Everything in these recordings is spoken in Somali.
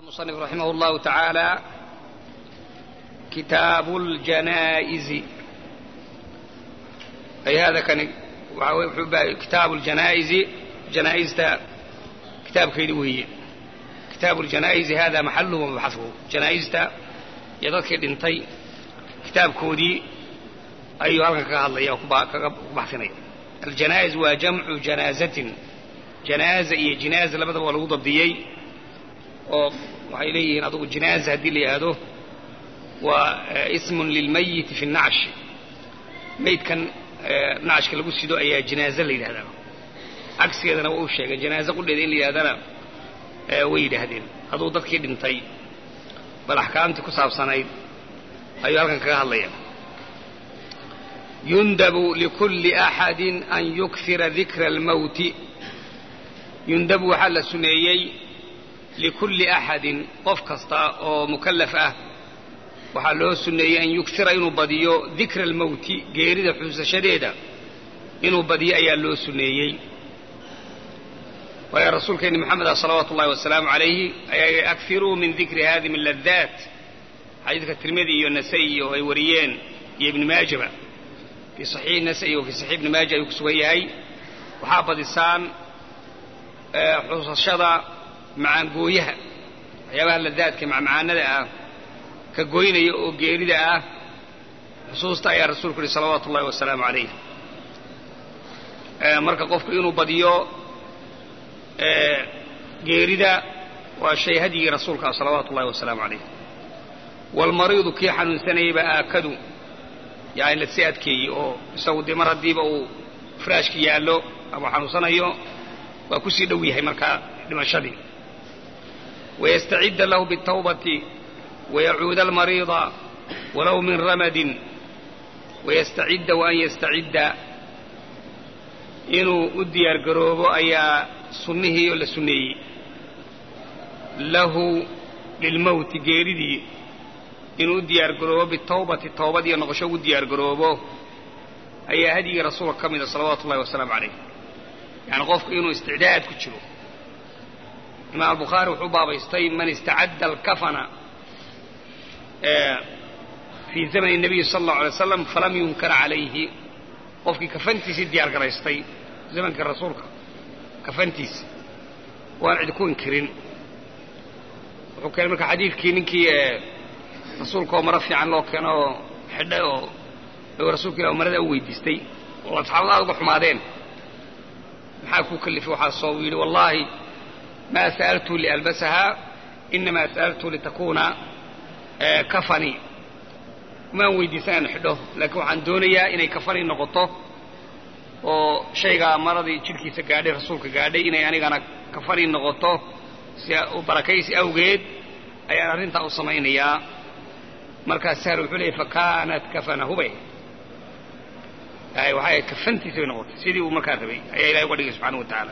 المصنف رحمه الله تعالى كتاب الجنائز أي هذا كان كتاب الجنائز جنائز كتاب كيدوهي كتاب الجنائز هذا محله ومبحثه جنائز يدك دنتي كتاب كودي أي هلك كهضليا كبحثني الجنائز وجمع جنازة جنازة إيه جنازة لبدا waa lagu dabdiyey oo waxay leeyihiin adugu jinaaza haddii la yidhaahdo waa ismun lilmayiti fi nacsh maydkan nacshka lagu sido ayaa jinaaze la yidhahdaa cagsigeedana waa u sheegay janaaze qudheeda in la yidhahdana way yidhaahdeen aduu dadkii dhintay bal axkaamtii ku saabsanayd ayuu halkan kaga hadlaya yundabu likulli axadin an yukfira dikra almawti yundabu waxaa la suneeyey likulli axadin qof kasta oo mukallaf ah waxaa loo suneeyey an yugsira inuu badiyo dikra almowti geerida xuusashadeeda inuu badiyo ayaa loo suneeyey waayo rasuulkeenni moxamed ah salawaatu ullahi wasalaamu calayhi ayaa akiruu min dikri hadi min ladaat xadiidka tirmidi iyo nasa'i iyo ay wariyeen iyo ibni maajaba fii saxiix nasa'i wa fii saxiix ibni maaja ayuu ku sugan yahay waxaa badisaan xusashada macaangooyaha waxyaabaha ladaadka macmacaanada ah ka goynaya oo geerida ah xusuusta ayaa rasuulku yihi salawaatu ullahi wasalaamu calayh marka qofku inuu badiyo geerida waa shay hadyigii rasuulka ah salawaatu ullahi wasalaamu calayh waalmariidu kii xanuunsanayaba aakadu yani lasii adkeeyey oo isagu dee mar haddiiba uu firaashki yaallo ama xanuunsanayo waa kusii dhow yahay markaa dhimashadii wayastacida lahu biاtawbati wayacuuda almariida walow min ramadin wayastacidda waan yastacidda inuu u diyaar garoobo ayaa sunnihii oo la sunneeyey lahu lilmowti geeridii inuu u diyaar garoobo bitawbati tawbad iyo noqosho ugu diyaar garoobo ayaa hadyigii rasuulka ka mida salawaatu ullahi wasalaamu calayh yani qofku inuu isticdaad ku jiro imaam albukhaari wuxuu baabaystay man istacadda alkafana fii zamani nabiyi sala allahu alay waslam falam yunkar calayhi qofkii kafantiisii diyaar garaystay zamankii rasuulka kafantiisi waan cid ku inkirin wuxuu keenay marka xadiidkii ninkii rasuulka oo maro fiican loo keeno oo xidhay oo rasuulka ilah marada u weydiistay oo asxaabada aad uga xumaadeen maxaa kuu kalifay waxaasoo uu yidhi wallaahi maa sa'altu lialbasahaa inamaa sa'altu litakuuna kafanii maan weydiisan aan xidho laakiin waxaan doonayaa inay kafanii noqoto oo shaygaa maradii jidhkiisa gaadhay rasuulka gaadhay inay anigana kafanii noqoto si barakaysi awgeed ayaan arrintaa u samaynayaa markaas sahal wuxuu leeyay fakaanat kafanahubay waxay ahayd kafantiisa bay noqotay sidii uu markaa rabay ayaa ilahay uga dhigay subxana wa tacaala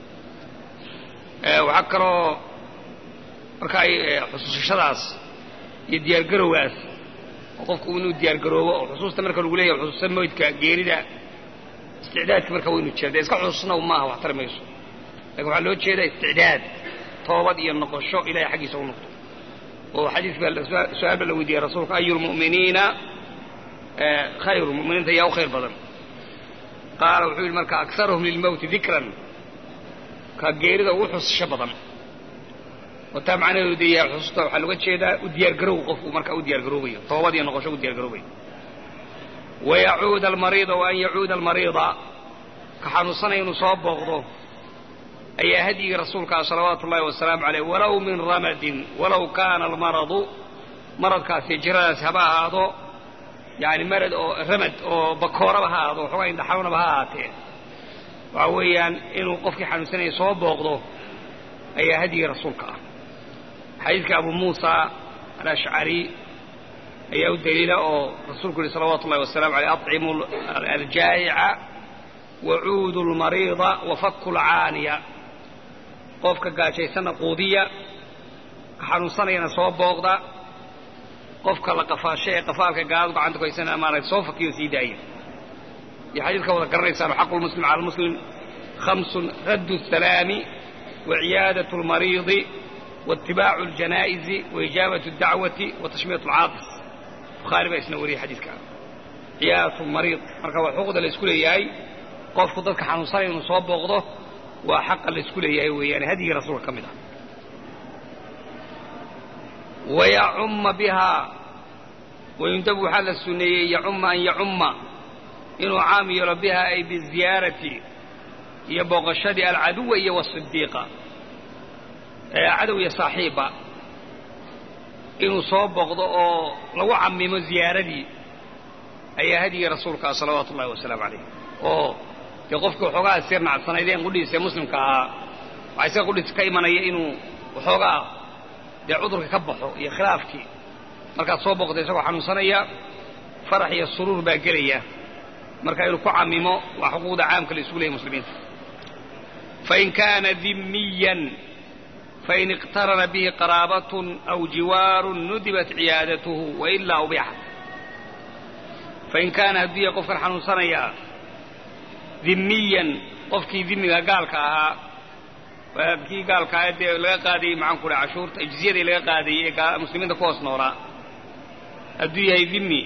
waxaa kaloo marka ay xusuusashadaas iyo diyaargarowgaas oo qofku inuu diyaargaroobo oo xusuusta marka lagu leeyahay xusuusta moydka geerida isticdaadka marka waynu jira dee iska xusuusna maaha wax tari mayso lakin waxaa loo jeedaa isticdaad toobad iyo noqosho ilahay xaggiisa u noqdo oo xadiis baa su-aal ba la weydiiyey rasuulka ayu lmu'miniina khayru muminiinta yaa u khayr badan qaala wuxuu yidhi marka akaruhum lilmowti dikran ka geerida ugu xusasho badan oo taa macnaheedu dee yahay xusuusta waxaa looga jeedaa u diyaargarow qofku markaa u diyaargaroobayo toobad iyo noqosho u diyaargaroobayo wayacuuda almariida wa an yacuuda almariida ka xanuunsanaya inuu soo booqdo ayaa hadyigii rasuulka ah salawaatu ullahi wasalaamu caleyh walow min ramadin walow kaana almaradu maradkaasi jiradaasi haba ahaado yani marad oo ramad oo bakooraba ha ahaado waxoogaa indhaxawnaba ha ahaatee waxa weeyaan inuu qofkii xanuunsanaya soo booqdo ayaa hadyigii rasuulka ah xadiidka abu muusa alashcari ayaa u daliila oo rasuulku yihi salawaatu ullahi wasalamu aleyh aطcimu aljaa'ica wacuudu lmariida wafaku lcaaniya qofka gaajaysanna quudiya ka xanuunsanayana soo booqda qofka la qafaasho ee qafaalka gaaladu gacanta ku haysana maaragta soo fakiyo sii daaya iyo xadiidka wada garanaysaan xaqu lmuslim cala lmuslim khamsun raddu الsalaami waciyaadaة اlmariidi waitibaacu aljanaa'izi waijaabatu اdacwati wa tashmiyat alcaadis bukhaari baa isna wariyey xadiidka ciyaadatu mariid marka waa xuquuqda la isku leeyahay qofku dadka xanuunsanaya inuu soo booqdo waa xaqa la isku leeyahay weeyaane hadyigii rasuulka ka mid ah wayacumma bihaa wayundabu waxaa la sunneeyey yacumma an yacumma inuu caam yeelo bihaa ay biziyaarati iyo booqashadii alcaduwa iyo wasidiiqa cadow iyo saaxiibba inuu soo booqdo oo lagu camimo ziyaaradii ayaa hadyigii rasuulka ah salawaatu ullahi wasalaamu calayh oo dee qofkii waxoogaa sir nacsanaydeen qudhiisa ee muslimka ahaa waxaa isaga qudhiisa ka imanaya inuu waxoogaa dee cudurka ka baxo iyo khilaafkii markaad soo booqda isagoo xanuunsanaya farax iyo suruur baa gelaya marka inuu ku camimo waa xuquuqda caamka la isugu leeyay muslimiinta fain kaana dimmiyan fain iqtarana bihi qaraabatun aw jiwaarun nudibat ciyaadatuhu wailaa ubixat fain kaana hadduu yahay qofkan xanuunsanayaa dimmiyan qofkii dimiga gaalka ahaa kii gaalka ahaa dee laga qaadayey maxaan ku dhaha cashuurta jizyadii laga qaadayey ee muslimiinta ku hoos noolaa hadduu yahay dimi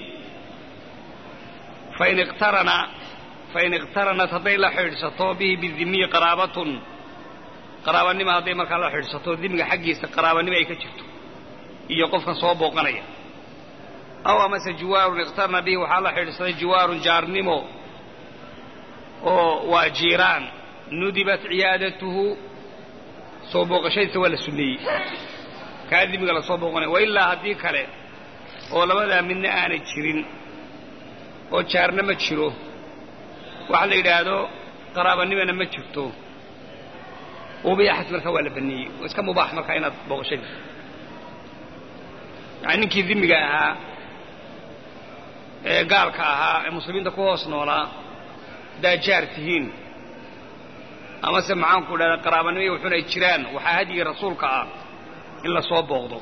fain iqtarana fain iqtaranat hadday la xidhiidhsato bihi bidimiyi qaraabatun qaraabanimo hadday markaa la xidhiidhsato dimiga xaggiisa qaraabanimo ay ka jirto iyo qofkan soo booqanaya aw amase jiwaarun iqtarana bihi waxaa la xidhiidhsaday jiwaarun jaarnimo oo waa jiiraan nudibat ciyaadatuhu soo booqashadiisa waa la sunneeyey kaa dimiga la soo booqanaya wailaa haddii kale oo labadaa midna aanay jirin oo jaarna ma jiro waxa la yidhaahdo qaraabanimana ma jirto ubiyaxas markaa waa la baneeyey oo iska mubaax markaa inaad booqashadiisa yani ninkii dimiga ahaa ee gaalka ahaa ee muslimiinta ku hoos noolaa haddaad jaar tihiin amase maxaanku dhahda qaraabanimo iyo wuxuun ay jiraan waxaa hadyigii rasuulka ah in la soo booqdo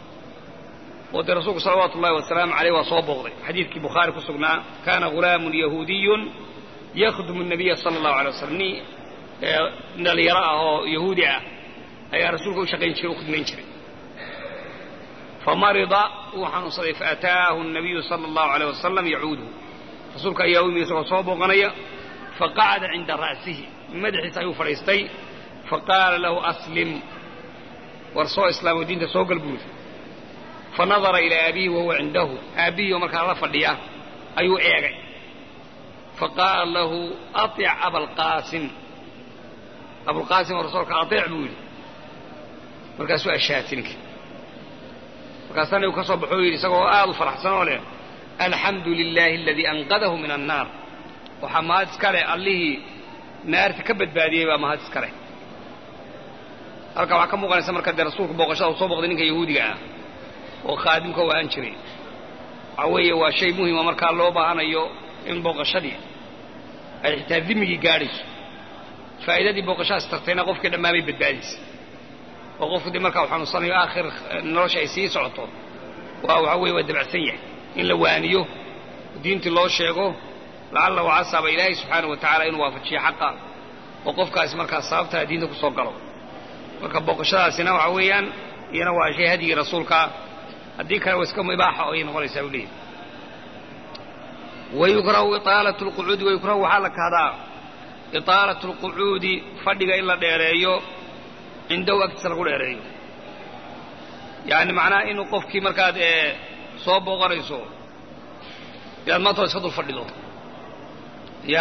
oo dee rasuulku salawaatu ullahi wasalaamu caleyh waa soo booqday xadiidkii bukhaari ku sugnaa kaana ghulaamun yahuudiyun yakhdumu nabiya sala allahu alay waslam nin dhalinyaro ah oo yahuudi ah ayaa rasuulka u shaqayn jiray u khidmayn jiray famarida wuu xanuunsaday faataahu nabiyu sala allahu aleyh wasalam yacuuduhu rasuulka ayaa u yimi isagoo soo booqanaya faqacada cinda ra'sihi madaxiisa ayuu fadhiistay faqaala lahu aslim war soo islaamo diinta soo gal buuri fanadara ilaa abiihi wahuwa cindahu aabbihiioo markaa la fadhiya ayuu eegay faqaala lahu aic abalqaasim abulqaasim oo rasuulka aiic buu yidhi markaasuu ashaati ninki markaasana uu ka soo baxo yidhi isagoo aad u faraxsan oo leh alxamdu lilaahi aladii anqadahu min annaar waxaa mahad iska leh allihii naarta ka badbaadiyey baa mahad iska leh halkaa waxaa ka muuqanaysa marka dee rasuulku booqashada uu soo booqday ninka yahuudiga ah oo khaadimka u ahaan jiray waxaa weeye waa shay muhima markaa loo baahanayo in booqashadii ay xitaa dimigii gaadhayso faa'iidadii booqashadaas tartayna qofkii dhammaamay badbaadaysa oo qofku dee markaa uu xanuunsanayo aakhir nolosha ay sii socoto waa waxaa weeye waa dabacsan yahay in la waaniyo diintii loo sheego lacalla wacasaaba ilaahay subxaanau wa tacaala inuu waafajiyo xaqa oo qofkaasi markaa sababtaa diinta ku soo galo marka booqashadaasina waxa weeyaan iyana waa shay hadyigii rasuulkaa haddii kale waa iska ibaaxa oo ay noqonaysaa u leeyahy wayukrahu iaalatu lqucuudi wayukrahu waxaa la kahdaa iطaalatu lqucuudi fadhiga in la dheereeyo cindahu agtiisa lagu dheereeyo yani macnaha inuu qofkii markaad soo booqanayso inaad maanta iska dul fadhido ya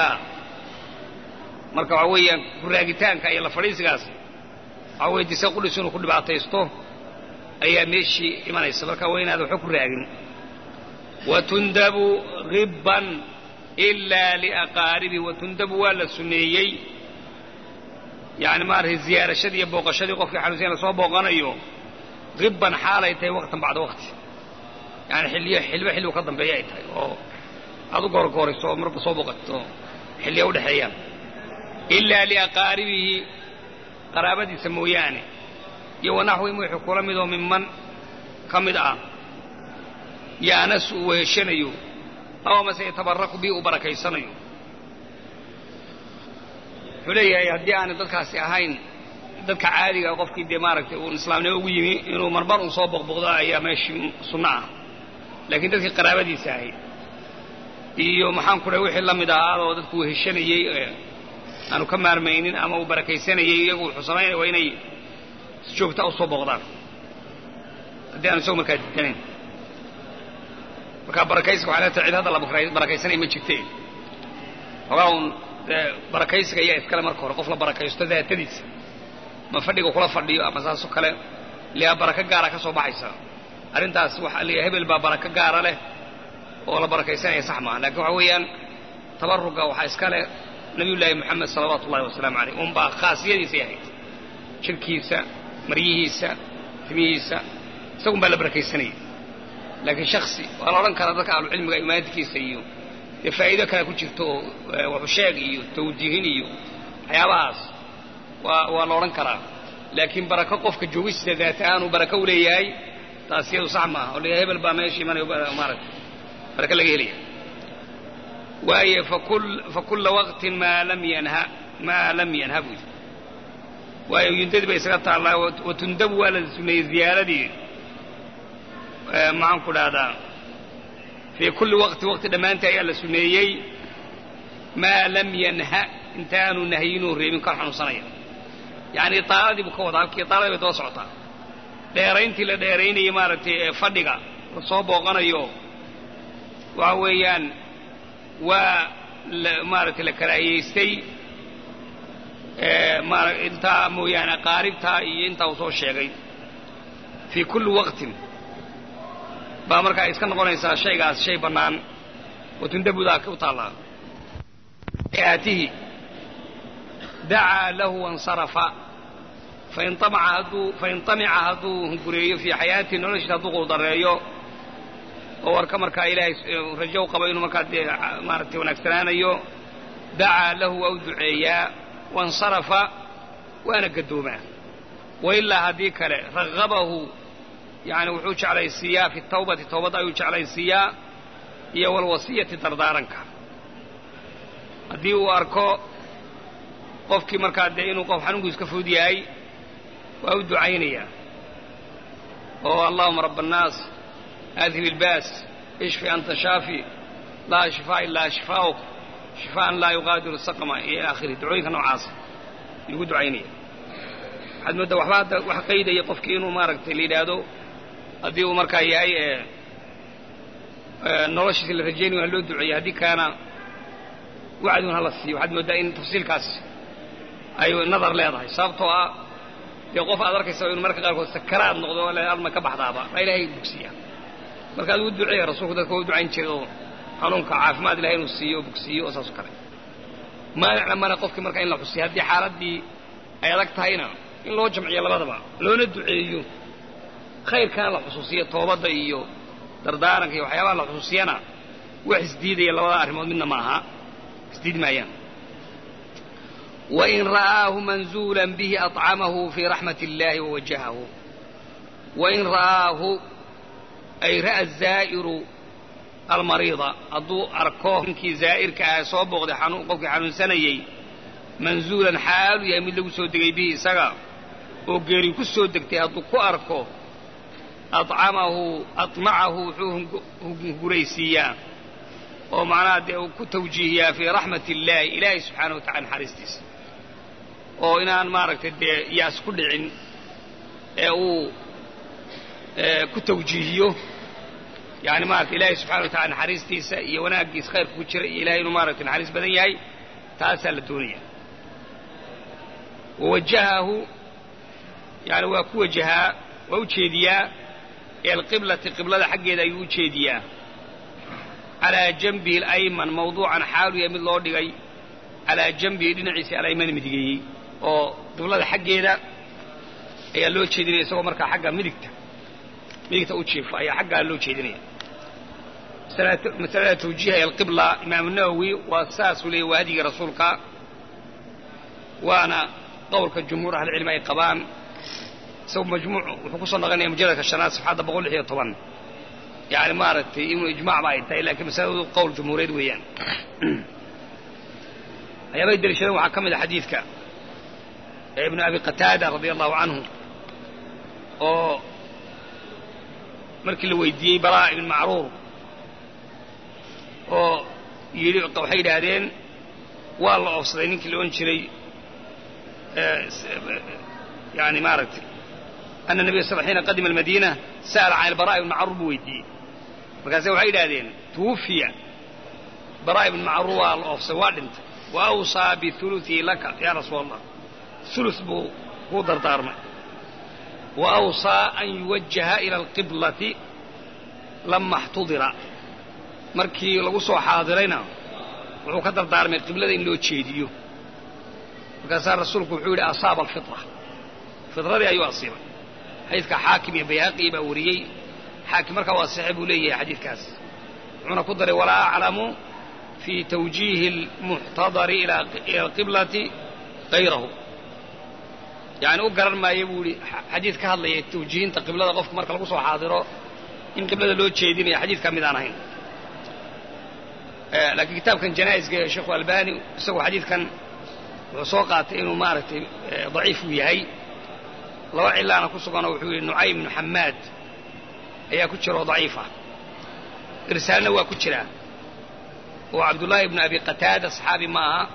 marka waxaa weeyaan kuraagitaanka iyo la fadhiisigaas waxaa weye dise qudhis inuu ku dhibaataysto ayaa meeshii imanaysa marka waa inaad waxba ku raagin watundabu hibban ilaa liaqaaribi watundabu waa la sunneeyey yani maaragtay ziyaarashadii iyo booqashadii qofkii xanuunsan la soo booqanayo hibban xaalay tahay waqtan bacda waqti yani xilliyo xilba xilligu ka dambeeya ay tahay oo aad u goorgoorayso oo marba soo booqato xilliya udhexeeyaan ilaa liaqaaribihi qaraabadiisa mooyaane iyo wanaxwihim wixii kula midoo minman ka mid ah yaanas uu weheshanayo aw amase yatabaraku bii uu barakaysanayo wuxuu leeyahay haddii aanay dadkaasi ahayn dadka caadiga qofkii dee maaragtay uun islaamnimo ugu yimi inuu marmar uun soo boqboqdo ayaa meeshii sunno ah laakiin dadkii qaraabadiisa ahayd iyo maxaan ku dhahay wixii la mid ahaa oo dadku heshanayey aanu ka maarmaynin ama uu barakaysanayey iyagu wuxuu samaynaya waa inay si joogta u soo booqdaan haddii aanu isagu markaa diidanayn markaa barakaysiga waxay leetahay cid hadda la barakaysanaya ma jirte hogaa uun barakaysiga ayaa iskale marka hore qof la barakaysto daatadiisa ma fadhiga kula fadhiyo ama saasoo kale liaa barako gaara ka soo baxaysa arrintaas waxa la hebel baa barako gaara leh oo la barakaysanaya sax maaha lakin waxa weeyaan tabaruga waxaa iska leh nabiyullaahi moxamed salawaatu ullahi wasalaamu aleyh unbaa khaasiyadiisay ahayd jirkiisa maryihiisa timihiisa isagun baa la barakaysanaya laakiin shaksi waa la odhan karaa dadka ahlucilmiga imaadkiisa iyo dee faa'iido kale ku jirto oo waxusheeg iyo tawjiihin iyo waxyaabahaas waa waa la odhan karaa laakiin barako qofka joogista daat ahaan uu barako u leeyahay taas iyadu sax maaha oo leeyahay hebel baa meesha imanayo maaragtay barako laga helaya waaye fakulla waqtin maa lam yanha maa lam yanha buu yidhi waayo yundadii bay isaga taallaa watundabu waa la suneeyey ziyaaradii maxaan ku dhahdaa fii kulli waqti waqti dhammaantii ayaa la suneeyey maa lam yanha intaanu nahyinuu reebin kan xanuunsanaya yacni taaladii buu ka wadaa halkii taaladii bay daba socotaa dheerayntii la dheeraynayay maaragtay ee fadhiga la soo booqanayo waxa weeyaan waa maaragtay la karaahiyaystay maara intaa mooyaane qaaribtaa iyo intaa uu soo sheegay fii kulli waqtin baa markaa iska noqonaysaa shaygaas shay bannaan oo tundabudaa u taallaa aatihi dacaa lahu wansarafa fain amaca hadduu fain tamica hadduu hungureeyo fii xayaatihi noloshiisa hadduu quldareeyo oo warka markaa ilaahay rajo u qabo inuu markaa dee maaragtay wanaagsanaanayo dacaa lahu waa u duceeyaa wansarafa waana gaddoomaa wailaa haddii kale ragabahu yani wuxuu jeclaysiiyaa fi tawbati tawbadda ayuu jeclaysiiyaa iyo walwasiyati dardaaranka haddii uu arko qofkii markaa dee inuu qof xanuunkiisu ka fudud yahay waa u ducaynayaa oo allahuma raba annaas aadhib ilbaas ishfi anta shaafi laa shifaa ilaa shifaa'uk shifaa'an laa yuqaadiru saqma iyo ila akhirih ducooyinka noocaasa lagu ducaynaya waxaad mooddaa waxba hadda wax qaydaya qofkii inuu maaragtay la yidhaahdo haddii uu markaa yahay noloshiisa la rajaynayo ha loo duceeya haddii kaana wacdun hala siiyo waxaad mooddaa in tafsiilkaas ay nadar leedahay sababtoo ah dee qof aad arkaysa inuu marka qaarkood sakaraad noqdo alma ka baxdaaba baa ilaahay bogsiya marka adigu duceeya rasuulku dadka waa u ducayn jiray oo xanuunka caafimaad ilahay inuu siiyo oo bogsiiyo oo saas o kale maanicna mana qofkii marka in la xusiyo haddii xaaladdii ay adag tahayna in loo jamciyo labadaba loona duceeyo khayrkana la xusuusiyo toobadda iyo dardaaranka iyo waxyaabaha la xusuusiyana wax isdiidaya labada arrimood midna ma aha isdiid maayaan wain ra'aahu manzuulan bihi aطcamahu fii raxmat اllahi wawajahahu wain ra'aahu ay ra'a zaa'iru almariida hadduu arko ninkii zaa'irka ah soo booqday qofkii xanuunsanayey manzuulan xaalu yahay mid lagu soo degay bihi isaga oo geeri ku soo degtay hadduu ku arko acamahu aطmacahu wuxuu hunguraysiiyaa oo macnaha dee uu ku tawjiihiyaa fii raxmat illaahi ilaahay subxaana wa tacala naxariistiisa oo inaan maaragtay dee yaas ku dhicin ee uu ku tawjiihiyo yani maarata ilaahay subxana wa tacala naxariistiisa iyo wanaaggiisa khayrka ku jira iyo ilahay inuu maaragtay naxariis badan yahay taasaa la doonaya wawajahahu yani waa ku wajahaa waa u jeediyaa ee alqiblati qiblada xaggeeda ayuu u jeediyaa calaa janbihi alayman mawduucan xaalu yahay mid loo dhigay calaa janbihi dhinaciisa alaymani midigeeyey oo qiblada xaggeeda ayaa loo jeedinaya isagoo markaa xagga midigta midigta u jiifa ayaa xaggaa loo jeedinaya masalada tawjiiha ee alqibla imaamu nawowi waa saasuu leeyay waa hadyigii rasuulka waana qowlka jumhuur ahlicilmi ay qabaan isagu majmuuc wuxuu kusoo naqanaya mujaladka shanaad safxadda boqol lix iyo toban yani maaragtay inuu ijmac ba ay tahay lakiin masaladu qowl jumhuureed weeyaan waxyaabay deliishadeen waxaa ka mid a xadiidka ibnu abi qataada radia allahu canhu oo markii la weydiiyey balaa ibn macruur oo yidhi waxay yidhaahdeen waa la oofsaday ninkii la odhan jiray yani maaragtay ana nabiya sal xiina qadima almadiina sa'ala can albara' ibn macruur buu weydiiyey markaase waxay yidhahdeen tuwufiya bara' ibn macruur waa la oofsaday waa dhintay wa awsaa biuluihi laka yaa rasuul allah ulu buu kuu dardaarmay wa awsaa an yuwajaha ila alqiblati lama اxtudira markii lagu soo xaadirayna wuxuu ka dardaarmay qiblada in loo jeediyo markaasaa rasuulku wuxuu yidhi asaaba alfitra fitradii ayuu asiibay xadiidka xaakim iyo bayhaqi baa wariyey xaakim markaa waa saxe buu leeyahay xadiidkaas wuxuuna ku daray walaa aclamu fii tawjiihi almuxtadari ila alqiblati hayrahu yani u garan maayo buu yihi xadiid ka hadlaya tawjiihinta qiblada qofka marka lagu soo xaadiro in qiblada loo jeedinaya xadiid ka mid aan ahayn laakiin kitaabkan janaa'iska ee sheekhu albani isagu xadiidkan wuxuu soo qaatay inuu maaragtay daciif uu yahay laba cilaana ku suganoo wuxuu yidhi nucaym ibnu xamaad ayaa ku jira oo daciif ah irsaalna waa ku jiraa oo cabdullaahi ibnu abi qataada saxaabi ma aha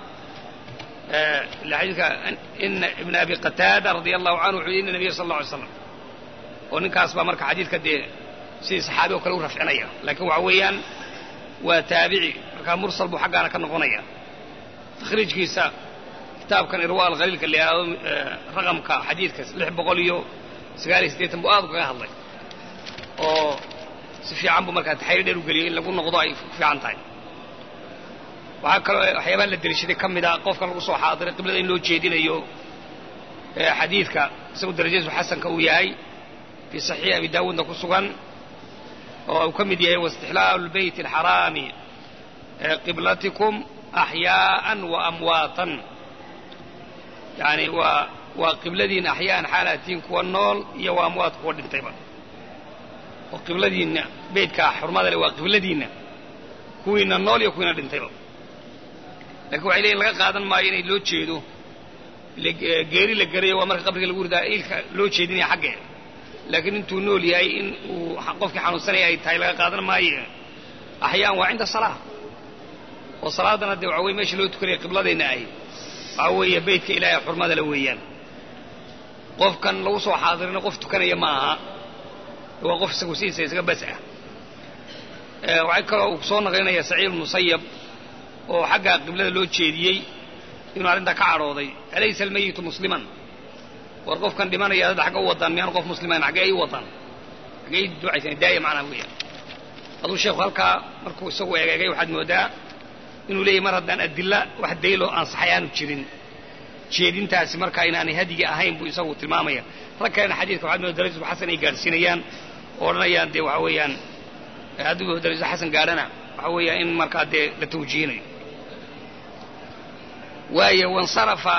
xadiidka ina ibna abi qataada radia allahu canhu wuxuu yidhi ina nabiya sal alla alay slam oo ninkaas baa marka xadiidka dee sidii saxaabi oo kale u rafcinaya laakiin waxa weeyaan waa taabici markaa mursal buu xaggaana ka noqonaya takhriijkiisa kitaabkan irwa alkhaliilka la yidhaahdo raqamka xadiidka lix boqol iyo sagaal iyo siddeetan buu aad ugaga hadlay oo si fiican buu markaa taxriir dheer u geliyay in lagu noqdo ay ku fiican tahay waxaa kaloo waxyaabaha la deliishaday ka mid a qofkan lagu soo xaadiray qiblada in loo jeedinayo xadiidka isagu darajadiisu xasanka uu yahay fii saxiix abi daawuudna ku sugan oo uu ka mid yahay waistixlaalu lbeyti alxaraami qiblatikum axyaa'an wa amwaatan yani waa waa qibladiinna axyaa'an xaalatiin kuwa nool iyo waa amwaat kuwa dhintayba oo qibladiinna beytkaa xurmada le waa qibladiinna kuwiina nool iyo kuwiina dhintayba lakin waxay leeyiin laga qaadan maayo inay loo jeedo geeri la gerayo waa marka qabriga lagu ridaa ilka loo jeedinaya xaggee laakiin intuu nool yahay in uu qofkii xanuunsanaya ay tahay laga qaadan maayo axyaan waa cinda salaa oo salaadana dee waxa weye meesha loo tukanaya qibladayna ahy waxa weeye beytka ilaahay xurmada la weeyaan qofkan lagu soo xaadirina qof tukanaya ma aha waa qof isagu sidiisa isaga bas ah waxay kaloo uu soo naqlinaya saciid musayab oo xagga qiblada loo jeediyey inuu arrintaa ka cadhooday alaysa almayitu musliman war qofkan dhimanaya dad xagga u wadaan miyaan qof muslimayn xaggee ay u wadaan xaggee ay ducaysan daaya macnaha weeyaan aduu sheekhu halkaa markuu isagu egeegay waxaad moodaa inuu leeyahy mar haddaan adilla wax dayloo ansaxay aanu jirin jeedintaasi markaa inaanay hadyiga ahayn buu isagu tilmaamaya rag kalena xadiidka waxaad moodaa darajatu xasan ay gaadhsiinayaan oo odhanayaan dee waxa weeyaan hadduu darajatu xasan gaadhana waxa weeyaan in markaa dee la tawjiihinayo waayo wansarafa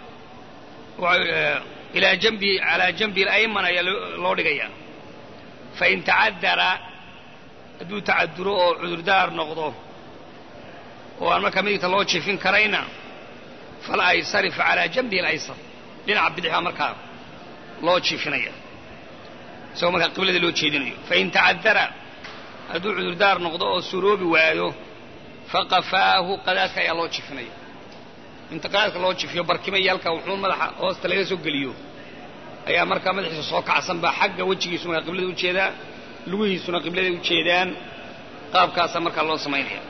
ilaa janbi calaa janbi alayman ayaa loo dhigayaa fain tacadara hadduu tacaduro oo cudurdaar noqdo oo aan markaa midigta loo jifin karayna fala aysarif calaa janbihi alaysar dhinaca bidix baa markaa loo jiifinaya isagoo markaa qiblada loo jeedinayo fain tacadara hadduu cudurdaar noqdo oo suroobi waayo faqafaahu qadaadka ayaa loo jifinaya inta qadaadka loo jifiyo barkima iyo halkaa wuxuun madaxa hoosta laga soo geliyo ayaa markaa madaxiisa soo kacsan baa xagga wejigiisu markaa qiblada ujeedaa lugihiisuna qibladay u jeedaan qaabkaasaa markaa loo samaynaya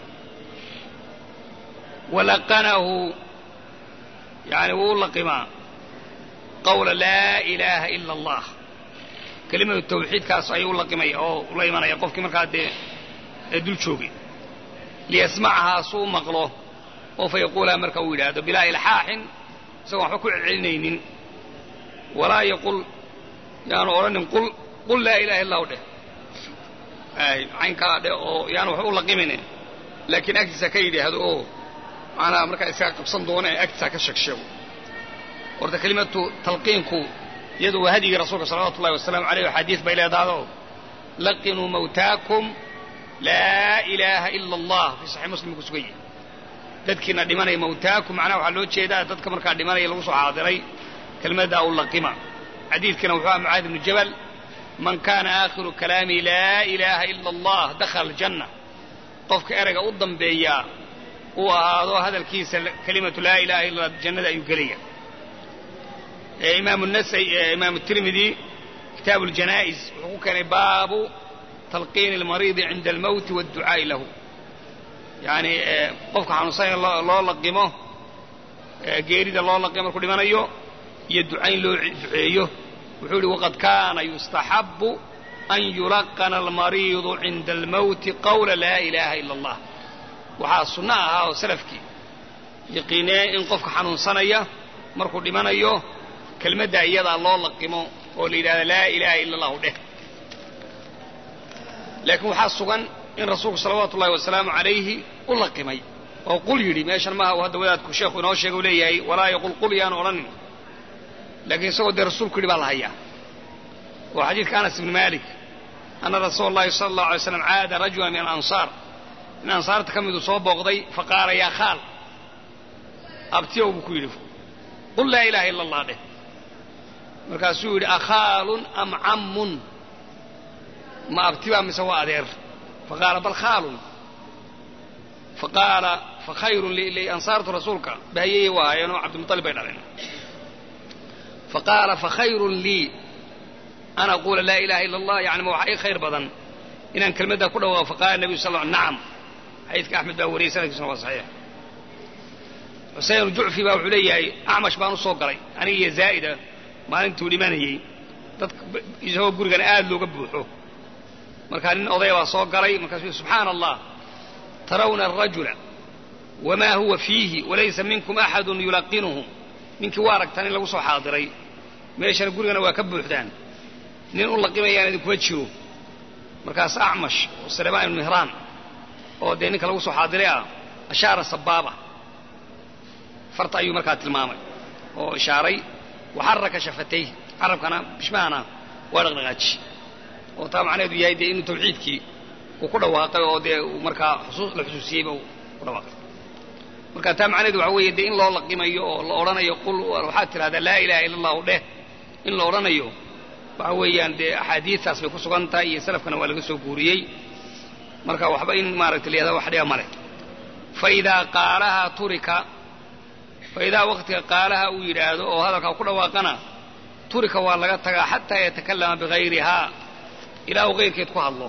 walaqanahu yani wuu u laqimaa qawla laa ilaaha ila allah kelimadu tawxiidkaas ayuu u laqimaya oo ula imanaya qofkii markaa dee dul joogay liyasmacahaa suu maqlo oo fa yaquulaha marka uu yidhaahdo bilaa ilxaaxin isagoon waxba ku celcelinaynin walaa yaqul yaanu odhanin qul qul laa ilaha illahu dheh caynkaa dheh oo yaanu waxba u laqimaynin laakiin agtiisa ka yidhaahdo oo macnaha markaa iskaga qabsan doona ee agtiisa ka sheegsheego horta kelimatu talqiinku iyadu waa hadyigii rasuulka salawatu ullahi wasalaamu aleyh axaadiis bay leedahdo laqinuu mawtaakum laa ilaaha ila allah fii saxiix muslim ku sugan yahi dadkiina dhimanaya mawtaakum macnaha waxaa loo jeedaa dadka markaa dhimanaya lagu soo xaadiray kelmaddaa u laqima xadiidkana wuxuu aha mucaad ibnu jabal man kaana aakhiru kalaami laa ilaaha ila allah dakhala aljanna qofka erayga u dambeeyaa uu ahaado hadalkiisa kelimatu laa ilaha illa allah jannada ayuu gelaya imaamu nasai imaamu tirmidi kitaabu ljanaa'is wuxuu ku keenay baabu talqiini almariidi cinda almowti waadducaa'i lahu yacni qofka xanuunsanaya loo laqimo geerida loo laqimo markuu dhimanayo iyo ducayn loo duceeyo wuxuu ihi waqad kaana yustaxabu an yulaqana almariidu cinda almowti qawla laa ilaaha ila allah waxaa sunno ahaa oo salafkii yaqiinee in qofka xanuunsanaya markuu dhimanayo kelmadda iyadaa loo laqimo oo la yidhahda laa ilaaha ila allahu dheh laakiin waxaa sugan in rasuulku salawaatu ullahi wasalaamu calayhi u laqimay oo qul yidhi meeshan maaha uu hadda wadaadku sheekhu inoo sheega u leeyahay walaa yaqul qul yaanu odhanin laakiin isagoo dee rasuulku yidhi baa la hayaa oo xadiidka anas ibni malik ana rasuula allahi sala allahu alay slam caada rajula min alansaar in ansaarta ka miduu soo booqday faqaala yaa khaal abtiyow buu ku yidhi qul laa ilaha ila allah dheh markaasuu yidhi akhaalun am cammun ma abtibaa mise waa adeer faqaala bal khaalun faqaala fakhayrun ansaartu rasuulka bahayeye u ahaayeenoo cabdimuطalib bay dhaleen faqaala fakhayrun lii an aquula laa ilaha ila allah yani ma waxaa ii khayr badan inaan kelmaddaa ku dhawaaqo faqaala nebiyu sal l nacam xadiidka axmed baa wariyey sanadkiisuna waa saxiix xuseyn jucfi baa wuxuu leeyahay acmash baan u soo galay aniga iyo zaa'ida maalintuu dhimanayey dadka isagoo gurigana aad looga buuxo markaa nin odaya baa soo galay markaasuu yidhi subxaana allah tarawna arajula wamaa huwa fiihi walaysa minkum axadun yulaqinuhu ninkii waa aragtaan in lagu soo xaadiray meeshana gurigana waa ka buuxdaan nin u laqimayaan idinkuma jiro markaas acmash oo sulaymaan ibnu mihraan oo dee ninka lagu soo xaadiray ah ashaara sabaaba farta ayuu markaa tilmaamay oo ishaaray waxaraka shafatayh carabkana bishmahana waa dhaqdhaqaaji oo taa macnaheedu yahay dee inuu tawxiidkii uu ku dhawaaqay oo dee uu markaa la xusuusiyeyba uu ku dhawaaqay marka taa macnaheedu waxa weeye dee in loo laqimayo oo la odhanayo qul waxaad tidhahdaa laa ilaha illa allahu dheh in la odhanayo waxa weeyaan dee axaadiistaas bay ku sugan tahay iyo salafkana waa laga soo guuriyey marka waxba in maaragta la yahada wax dhiba male faidaa qaalahaa turika faidaa waqtiga qaalaha uu yidhaahdo oo hadalkaa ku dhawaaqana turika waa laga tagaa xataa yatakallama bigayrihaa ilaa uu kayrkeed ku hadlo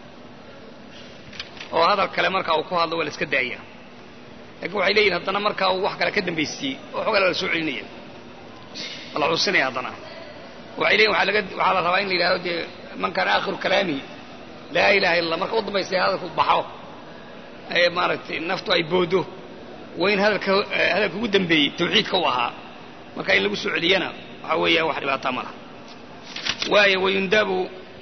oo hadal kale markaa uu ku hadlo waa la iska daaya laakiin waxay leeyihin haddana markaa uu wax kale ka dambaystiyey oo xoogaa la soo celinaya waa la xusinaya haddana waxay leeyihin waxaa laga waxaa la rabaa in la yidhahdo dee man kaana aakhiru kalaami laa ilaha illa allah marka u dambaystay hadalku baxo ee maaragtay naftu ay boodo waa in hadalka hadalka ugu dambeeyey tawxiidka u ahaa marka in lagu soo celiyana waxaa weeyaan wax dhibaataa ma laha waayo wayundabu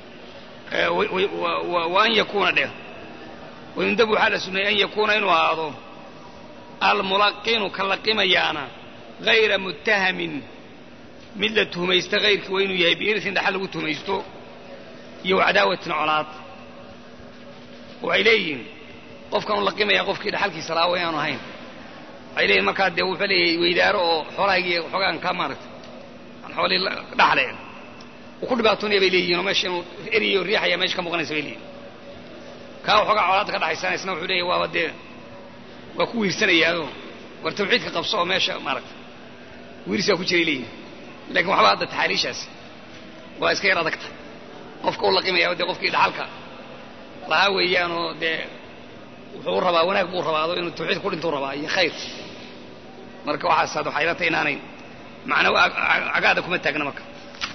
wa an yakuuna dheh wayundabu waxaa la suneeyey an yakuuna inuu ahaado almulaqinu ka laqimayaana hayra muttahamin mid la tuhmaysta hayrkii waa inuu yahay biirsin dhaxal lagu tuhmaysto iyo cadaawatin colaad waxay leeyihiin qofkan u laqimaya qofkii dhaxalkiisa lahaa wa inaanu ahayn waxay leeyihin markaa dee wuxuu leeyahay weydaaro oo xoolahaygii xoogaan ka maaragtay aan xoolihii dhaxle uu ku dhibaatoonaya bay leeyihin oo meesha inuu eriyo riixaya meesha ka muuqanaysa bay leeyihin kaa waxoogaa colaadda ka dhaxaysana isna wuxuu leeyahy waaba dee waa ku wiirsanayaao war tawxiidka qabso oo meesha maaragtay wiirsaa ku jiray leeyihin lakin waxba hadda taxaaliishaas waa iska yar adagta qofka u laqimaya dee qofkii dhaxalka lahaa weeyaanoo dee wuxuu rabaa wanaag buu rabaado inuu tawxiid ku dhintuu rabaa iyo khayr marka waxaas had waxay ila tahay inaanay macna cagaada kuma taagna marka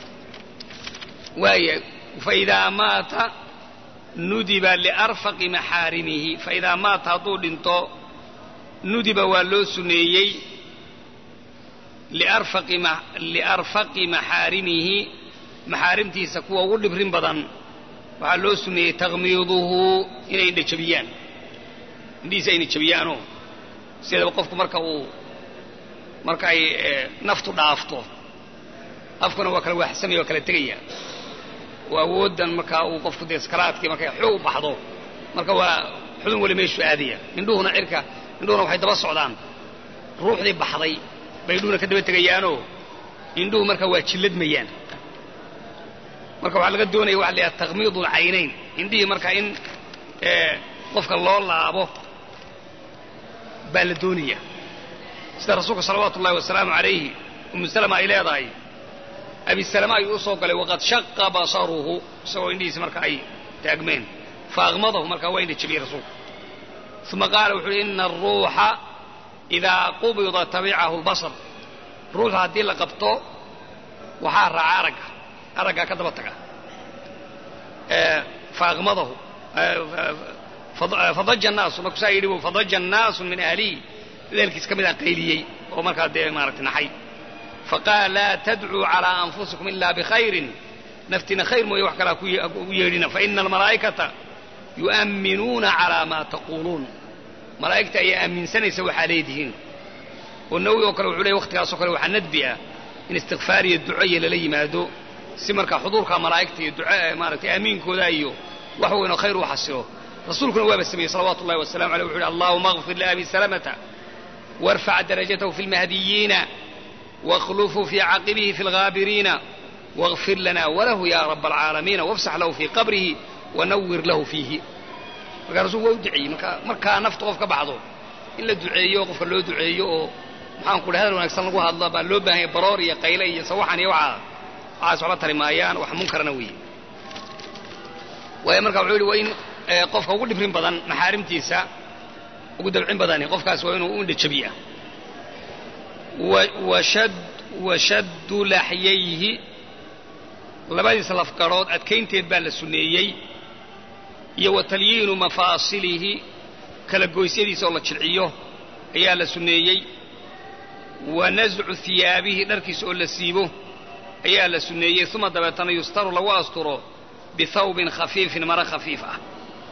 waaya faidaa maata nudiba liarfaqi maxaarimihi faidaa maata hadduu dhinto nudiba waa loo suneeyey liarfaqi maxaarimihi maxaarimtiisa kuwa ugu dhibrin badan waxaa loo suneeyey takmiiduhu inay indha jabiyaan indhihiisa ayna jabiyaanoo sideedaba qofku marka uu marka ay naftu dhaafto afkuna waa kala waaxsamaya waa kala tegaya oo awooddan markaa uu qofku dee sakaraadkii markay xoog u baxdo marka waa xubin weli meeshuu aadaya indhuhuna cirka indhuhuna waxay daba socdaan ruuxdii baxday bay indhuhuna ka daba tegayaanoo indhuhu marka waa jilladmayaan marka waxaa laga doonaya waxa la yidhaha takmiidu alcaynayn indhihii marka in qofka loo laabo baa la doonaya sida rasuulka salawaatu ullahi wasalaamu calayhi umu salama ay leedahay abi salama ayuu u soo galay waqad shaqa basaruhu isagoo indhihiisi marka ay taagmeen faaqmadahu markaa waa indha jabiyey rasuulku uma qaala wuxu uhi ina aruuxa idaa qubida tabicahu lbasar ruuxa haddii la qabto waxaa raaca aragga araggaa ka daba taga faaqmadahu fadaja naasu markuu saa yidhi fadaja naasu min ahlihi dadaalkiis ka midaan qayliyey oo markaa dee maaragtay naxay faqaala laa tadcuu calaa anfusikum ilaa bikhayrin naftina khayr mooye wax kalaa u yeedhina faina almalaa'ikata yu'amminuuna calaa maa taquuluun malaa'igta ayaa aaminsanaysa waxaa leedihiin oo nawi oo kale wuxuu leey waqtigaasoo kale waxaa nadbi ah in istikfaar iyo ducoya lala yimaado si markaa xuduurka malaa'igta iyo duca maaragtay aamiinkooda iyo wax weynoo khayr u xasilo rasuulkuna waaba sameeyey salawaatu ullahi wasalamu aleyh wuxu uhi allahuma akfir liabi salamata warfac darajatahu fi lmahdiyiina واخلفوا في عقبه في الغابرين واغفر لنا وله يا رب العالمين وافسح له في قبره ونور له فيه markaa rasulku waa u duceeyey marka markaa nafta qof ka baxdo in la duceeyo qofka loo duceeyo oo maxaan ku dhahay hadal wanaagsan lagu hadla baa loo baahan yahay baroor iyo qayle iyo sawaxan iyo waxaa waxaas waxba tari maayaan wax munkarana weeye waayo marka wuxuu yidhi waa in qofka ugu dhibrin badan maxaarimtiisa ugu dabcin badani qofkaas waa inuu u indhajabiya washaddu laxyayhi labadiisa lafgarood adkaynteed baa la sunneeyey iyo wa talyiinu mafaasilihi kala goysyadiisa oo la jilciyo ayaa la sunneeyey wa nascu hiyaabihi dharkiisa oo la siibo ayaa la sunneeyey uma dabeetana yustaru lagu asturo bihawbin khafiifin mara khafiif ah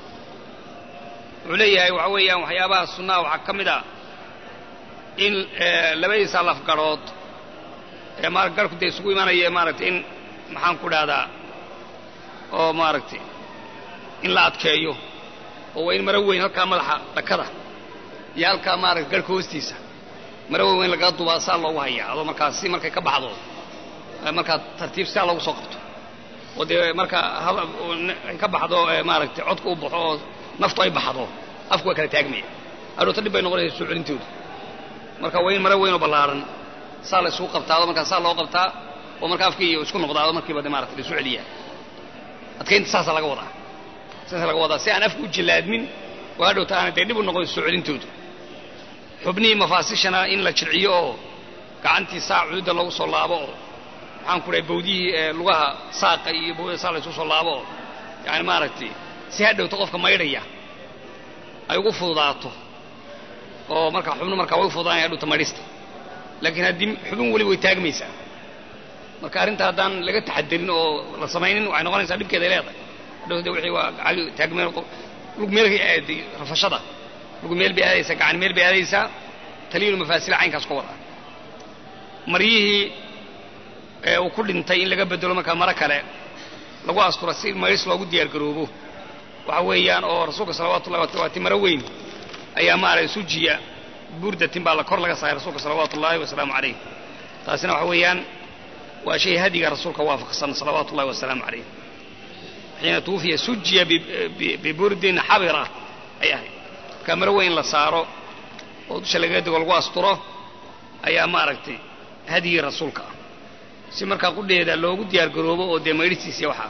wuxuu leeyahay waxa weeyaan waxyaabaha sunnaha waxaa ka mid a in labadiisa lafgarood ee ma garhku dee isugu imanaya maaragtay in maxaan ku dhahdaa oo maaragtay in la adkeeyo oo waa in maro weyn halkaa madaxa dhakada iyo halkaa maaragtay garhka hoostiisa maro weyn weyn lagaga dubaa saa loogu hayaa adoo markaas si markay ka baxdo markaa tartiib saa loogu soo qabto oo dee marka ay ka baxdo maaragtay codka u baxo oo naftu ay baxdo afku waa kala taagmaya adhoota dhib bay noqonaysa soo celintoodu marka waa in maro weyn oo ballaaran saa la isugu qabtaado markaa saa loo qabtaa oo marka afkii isku noqdaado markiiba de maarata la isu celiyaa adkaynta saasa laga wadaa saasa laga wadaa si aan afku u jillaadmin oo hadhowta aanay dee dhib u noqon soo celintoodu xubnihii mafaasishana in la jilciyo oo gacantii saa cududda lagu soo laabo oo maxaan ku dhahay bawdihii lugaha saaqa iyo bawda saa la isugu soo laabo oo yani maaragtay si hadhowta qofka maydhaya ay ugu fududaato oo markaa xubnu markaa way u fududaanaya hadhowta maydhista laakiin haddii xubin weli way taagmaysaa marka arrinta haddaan laga taxadirin oo la samaynin waxay noqonaysaa dhibkeeda ay leedahay hadhow de wixii waa gali taagmeel lug meelkay aaday rafashada lug meel bay aadaysaa gacan meel bay aadaysaa taliyilu mafaasila caynkaas ka wada maryihii uu ku dhintay in laga bedelo markaa maro kale lagu astura si maydhis loogu diyaar garoobo waxa weeyaan oo rasuulka salawatu ullahi waati maro weyn ayaa maaragtay sujiya burdatin baa la kor laga saaray rasuulka salawaatu ullaahi wasalaamu calayh taasina waxa weeyaan waa shay hadiga rasuulka waafaqsan salawaatu ullahi wasalaamu calayh xiina tuufiya sujiya biburdin xabira ay ahayd markaa maro weyn la saaro oo dusha lagaga dego lagu asturo ayaa maaragtay hadigii rasuulka ah si markaa qudheeda loogu diyaar garoobo oo dee maydhistiisiya waxaa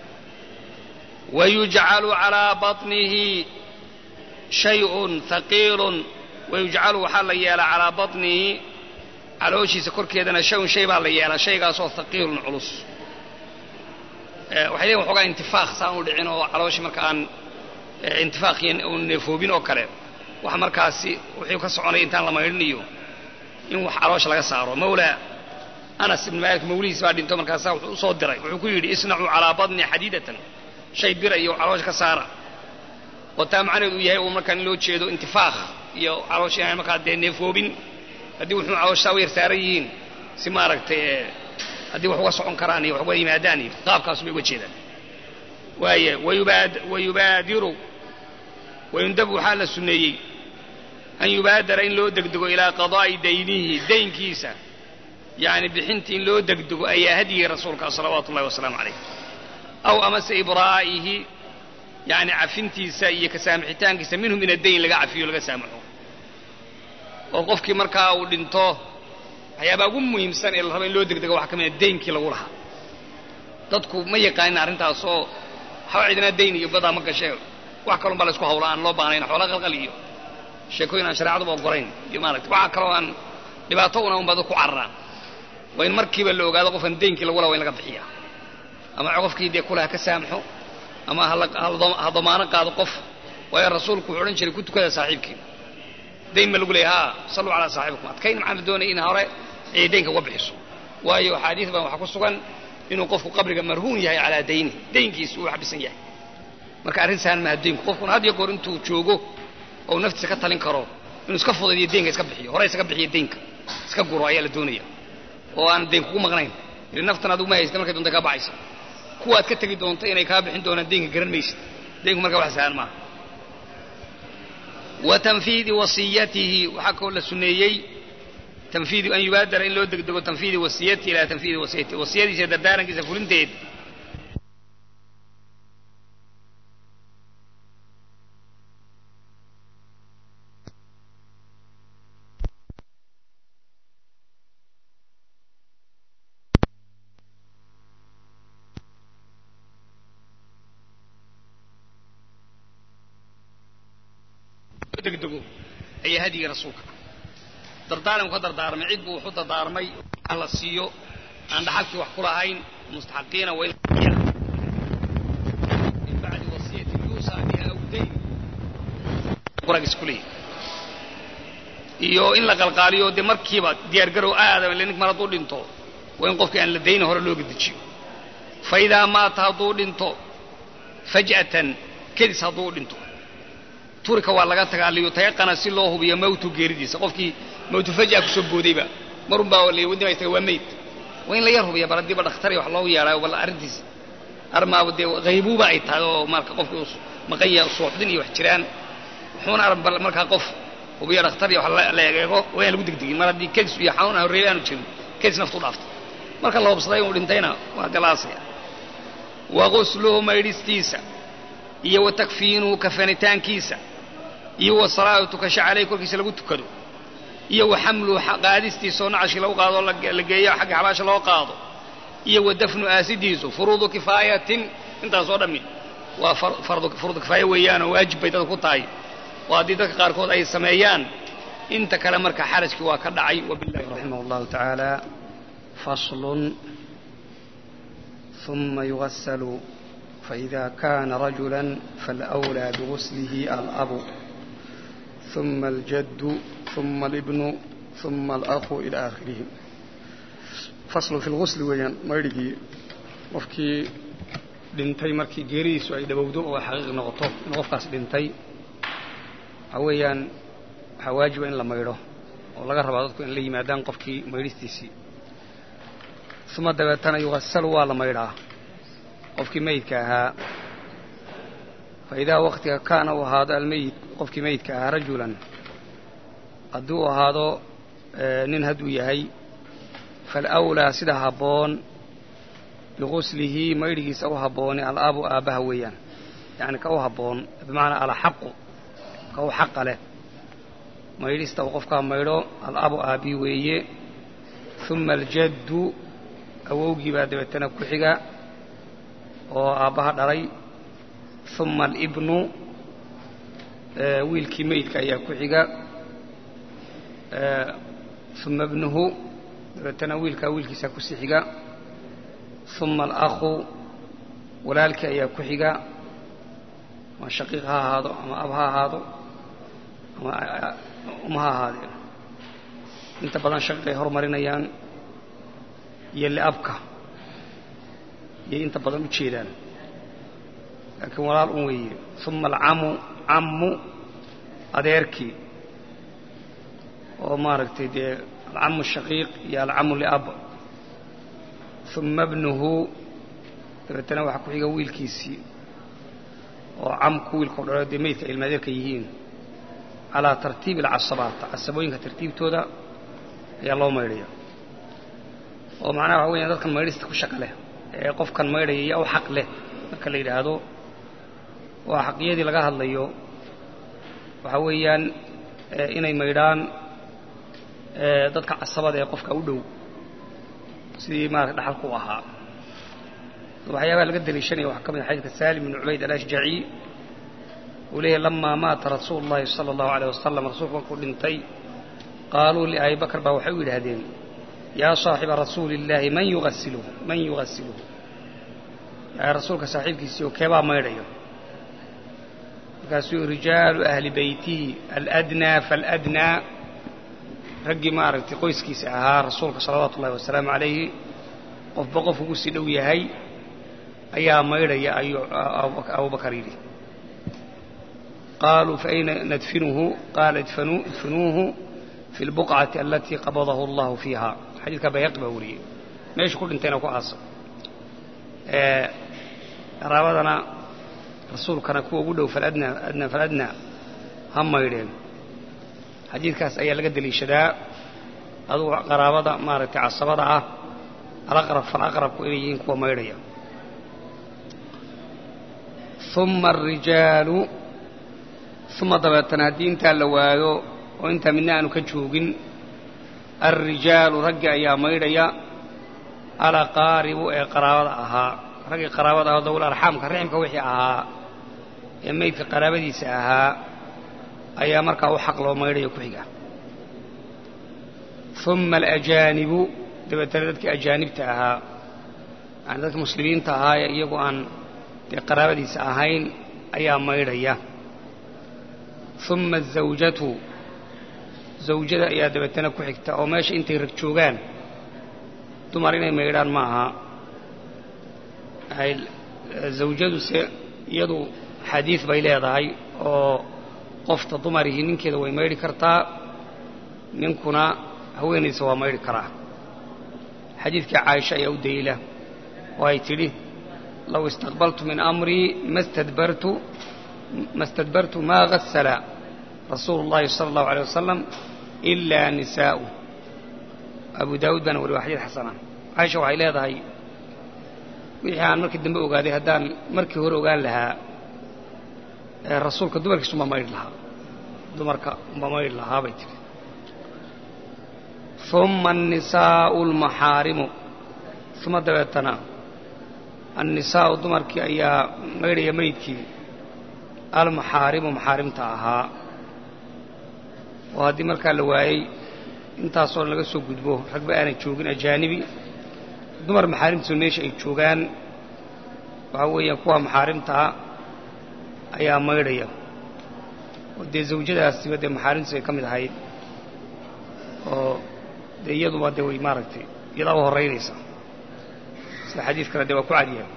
wayujcalu calaa baطnihi shayun haqiilun wayujcalu waxaa la yeelaa calaa baطnihi calooshiisa korkeedana shayun shay baa la yeelaa shaygaasoo haqiilun culus waxay leeyiin waxoogaa intifaaq saan u dhicin oo calooshii marka aan intifaaqiyo un neefoobin oo kale wax markaasi wuxuu ka soconaya intaan la maydhinayo in wax caloosha laga saaro mawlaa anas ibn maalik mawlihiis baa dhinto markaasaa wuxuu usoo diray wuxuu ku yidhi isnacuu calaa badni xadiidatan shay bira iyo caloosha ka saara oo taa macnaheedu uu yahay uu markaa in loo jeedo intifaaq iyo caloosha inaan markaa dee neefoobin haddii wuxuu caloosha saa u yar saaran yihiin si maaragtay haddii wax uga socon karaan iyo wax uga yimaadaan iyo qaabkaasu bay uga jeedaan waaye wayubaadiru wayundabu waxaa la sunneeyey an yubaadara in loo degdego ilaa qadaa'i daynihi daynkiisa yani bixintii in loo degdego ayaa hadyigii rasuulka salawaatu ullahi wasalaamu calayh aw amase ibraa'ihi yani cafintiisa iyo kasaamixitaankiisa minhu min addayn laga cafiyo laga saamaxo oo qofkii markaa uu dhinto waxyaabaa ugu muhiimsan ee la rabo in loo degdego waxaa ka mid a daynkii lagu lahaa dadku ma yaqaanin arrintaas oo waxba cidinaa dayn iyo badaa ma gashee wax kalon baa la isku hawla aan loo baahnayn xoola qalqal iyo sheekooyin aan shareecaduba ogolayn iyo maaragtay waxa kaloo aan dhibaato una unbaa dadku cararaan waa in markiiba la ogaado qofkan daynkii lagu laha waa in laga bixiya ama qofkii dee kulaha ka saamaxo ama ha damaano qaado qof waayo rasuulku wuxuu odhan jiray ku tukada saaxiibkiina dayn ma lagu leeya ha salluu calaa saaxibikum adkayn maxaa la doonaya in hore ay daynka uga bixiso waayo axaadiis baan waxaa ku sugan inuu qofku qabriga marhuun yahay calaa dayni daynkiisa uu xabisan yahay marka arrin sahan maha daynku qofkuna had iyo goor intuu joogo ou naftiisa ka talin karo inuu iska fudaydiyo daynka iska bixiyo hore isaga bixiyo daynka iska guro ayaa la doonaya oo aan dayn kugu maqnayn ili naftan adigu ma haysta markay doonta kaa baxaysa kuwaad ka tegi doonta inay kaa bixin doonaan daynka garan maysid daynku markaa wax sahan maaha wa tanfiidi wasiyatihi waxaa kaloo la suneeyey tanfiidi an yubaadara in loo degdego tanfiidi wasiyatihi ilaa tanfiidi wasiyatihi wasiyadiisa dardaarankiisa fulinteed degdego ayaa hadyigii rasuulka dardaaranku ka dardaarmay cid buu wuxu dardaarmay la siiyo aan dhaxalkii wax ku lahayn mustaxaqiina waa min bacdi wasiyati yuusa biha aw dayn quragiis ku leeyahy iyo in la qalqaaliyo dee markiiba diyaargarow aadama ile nink mar hadduu dhinto waa in qofkii aan la dayna hore looga dejiyo fa idaa maata hadduu dhinto faj'atan kedis hadduu dhinto turika waa laga tagaa liyutayaqana si loo hubiyo mawtu geeridiisa qofkii mawtu faj'a kusoo boodayba marun baa wadima istaga waa mayd waa in la yar hubiya bal haddiiba dhakhtar wax loogu yeedhaayo bal arrintiisa armaaba dee haybuuba ay tahay oo marka qofkii uu maqan yahay suuxdin iyo wax jiraan wuxuuna arag bal markaa qof hubiya dhakhtar iyo wax la egeego waa in lagu degdegin mar haddii kedis iyo xanuun aan horreeyay aanu jirin kedis naftu dhaaftay marka la hubsaday inuu dhintayna waa galaasaya wa gusluhu maydhistiisa iyo wa takfiinuhu kafanitaankiisa iyo wa salaatu tukasho caleyh korkiisa lagu tukado iyo wa xamluhu qaadistiisa oo nacashkii lagu qaado la geeyo xagga xabaasha loo qaado iyo wa dafnu aasidiisu furuudu kifaayatin intaas oo dhammi waa furuudu kifaaya weeyaanoo waajib bay dadka ku tahay oo haddii dadka qaarkood ay sameeyaan inta kale marka xarajkii waa ka dhacay wabillahi raximah allahu tacaala faslun ثم يغسل فإذا كان رجلا فالأولى بغسله الأب ثم الجد ثم الابن ثم الأخ إلى آخره فصل في الغسل ويان ميرغي qofkii dhintay markii geeridiisu ay dhowowdo oo xaqiiq noqoto in qofkaas dhintay waxa weeyaan waxaa waajiba in la maydho oo laga rabaa dadku in la yimaadaan qofkii maydhistiisii uma dabeetana yugasalu waa la maydhaa qofkii meydka ahaa fa idaa waktiga kaana uu ahaado almeyit qofkii meydka ahaa rajulan haddii uu ahaado nin hadduu yahay falawlaa sida habboon biguslihi maydhigiisa u habbooni alabu aabbaha weeyaan yacni ka u habboon bimacnaa alaxaqu ka u xaqa leh maydhista uu qofkaa maydho alabu aabbii weeye uma aljaddu awowgii baa dabeetana ku xiga oo aabbaha dhalay uma alibnu wiilkii meydka ayaa ku xiga uma ibnuhu dabeetana wiilkaa wiilkiisaa kusii xiga uma alakhu walaalkii ayaa ku xiga ama shaqiiq ha ahaado ama ab ha ahaado ama uma ha ahaadeen inta badan shaqiiq ay horumarinayaan iyo liabka iyay inta badan u jeedaan laakiin walaal un weeye uma alcamu cammu adeerkii oo maaragtay dee alcamu shaqiiq iyo alcamu liab uma bnuhu dabeetana waxaa ku xiga wiilkiisii oo camku wiilkao dhalo dee meydka ilmaadeerka yihiin calaa tartiibi alcasabaat casabooyinka tartiibtooda ayaa loo maydhaya oo macnaha waxa weeyaan dadkan maydhista ku shaqa leh ee qofkan maydhaya iyo u xaq leh marka la yidhaahdo waa xaqiyadii laga hadlayo waxa weeyaan inay maydhaan dadka casabada ee qofka u dhow sidii maarata dhaxalku u ahaa waxyaabaha laga daliishanaya waxaa ka mid a xadiidka salim bn cubayd alashjaci uu leeyahy lamaa maata rasuulu llahi sala allahu aleyh wasalam rasuulku markuu dhintay qaaluu liabi bakr baa waxay u yidhaahdeen yaa saaxiba rasuuli illaahi man yuasiluhu man yugasiluhu rasuulka saaxiibkiisii oo keebaa maydhayo markaasuu rijaalu ahli beytihi aladnaa faaladnaa raggii maaragtay qoyskiisa ahaa rasuulka salawaatu ullahi wasalaamu calayhi qofba qof ugu sii dhow yahay ayaa maydhaya ayuu abubakar yidhi qaaluu faayna nadfinuhu qaala idfinuuhu fi lbuqcati alatii qabadahu allahu fiiha xadiidka bayhaqi baa wariyey meeshu ku dhintayna ku aasa qaraabadana rasuulkana kuwa ugu dhow faladna adna faladna ha maydheen xadiidkaas ayaa laga deliishadaa adugu qaraabada maaragtay casabada ah alaqrab falaqrabku inay yihiin kuwa maydhaya uma arijaalu uma dabeetana haddii intaa la waayo oo intaa midna aanu ka joogin alrijaalu raggi ayaa maydhaya alaqaaribu ee qaraabada ahaa raggii qaraabada ahaa dawul arxaamka riximka wixii ahaa ee maydka qaraabadiisa ahaa ayaa markaa u xaq loo maydhayo ku xiga uma alajaanibu dabeetana dadkii ajaanibta ahaa yani dadka muslimiinta ahaa ee iyagu aan dee qaraabadiisa ahayn ayaa maydhaya uma azawjatu zawjada ayaa dabeetana ku xigta oo meesha intay rag joogaan dumar inay maydhaan ma aha zawjaduse iyadu xadiid bay leedahay oo qofta dumarihii ninkeeda way maydhi kartaa ninkuna haweenaysa waa maydhi karaa xadiidkii caaisha ayaa u daliila oo ay tidhi low istaqbaltu min amrii mastadbartu ma stadbartu maa gasala rasuulu اllahi sala allahu alيه wasalam ilaa nisaa'u abu daawuud baana wari waa xadiid xasana caaisha waxay leedahay wixii aan markii dambe ogaaday haddaan markii hore ogaan lahaa rasuulka dumarkiisu ma maydhi lahaa dumarka ma maydhi lahaa bay tiri uma annisaa'u almaxaarimu uma dabeetana annisaa'u dumarkii ayaa maydhaya maydkii almaxaarimu maxaarimta ahaa oo haddii markaa la waayey intaasoo dhan laga soo gudbo ragba aanay joogin ajaanibi dumar maxaarimtiisu meesha ay joogaan waxaa weeyaan kuwa maxaarimtaa ayaa maydhaya oo dee zawjadaasiba dee maxaarimtiisu ay ka mid ahayd oo dee iyaduba dee way maaragtay iyadaa u horraynaysa sida xadiid kale dee waa ku cadiyaa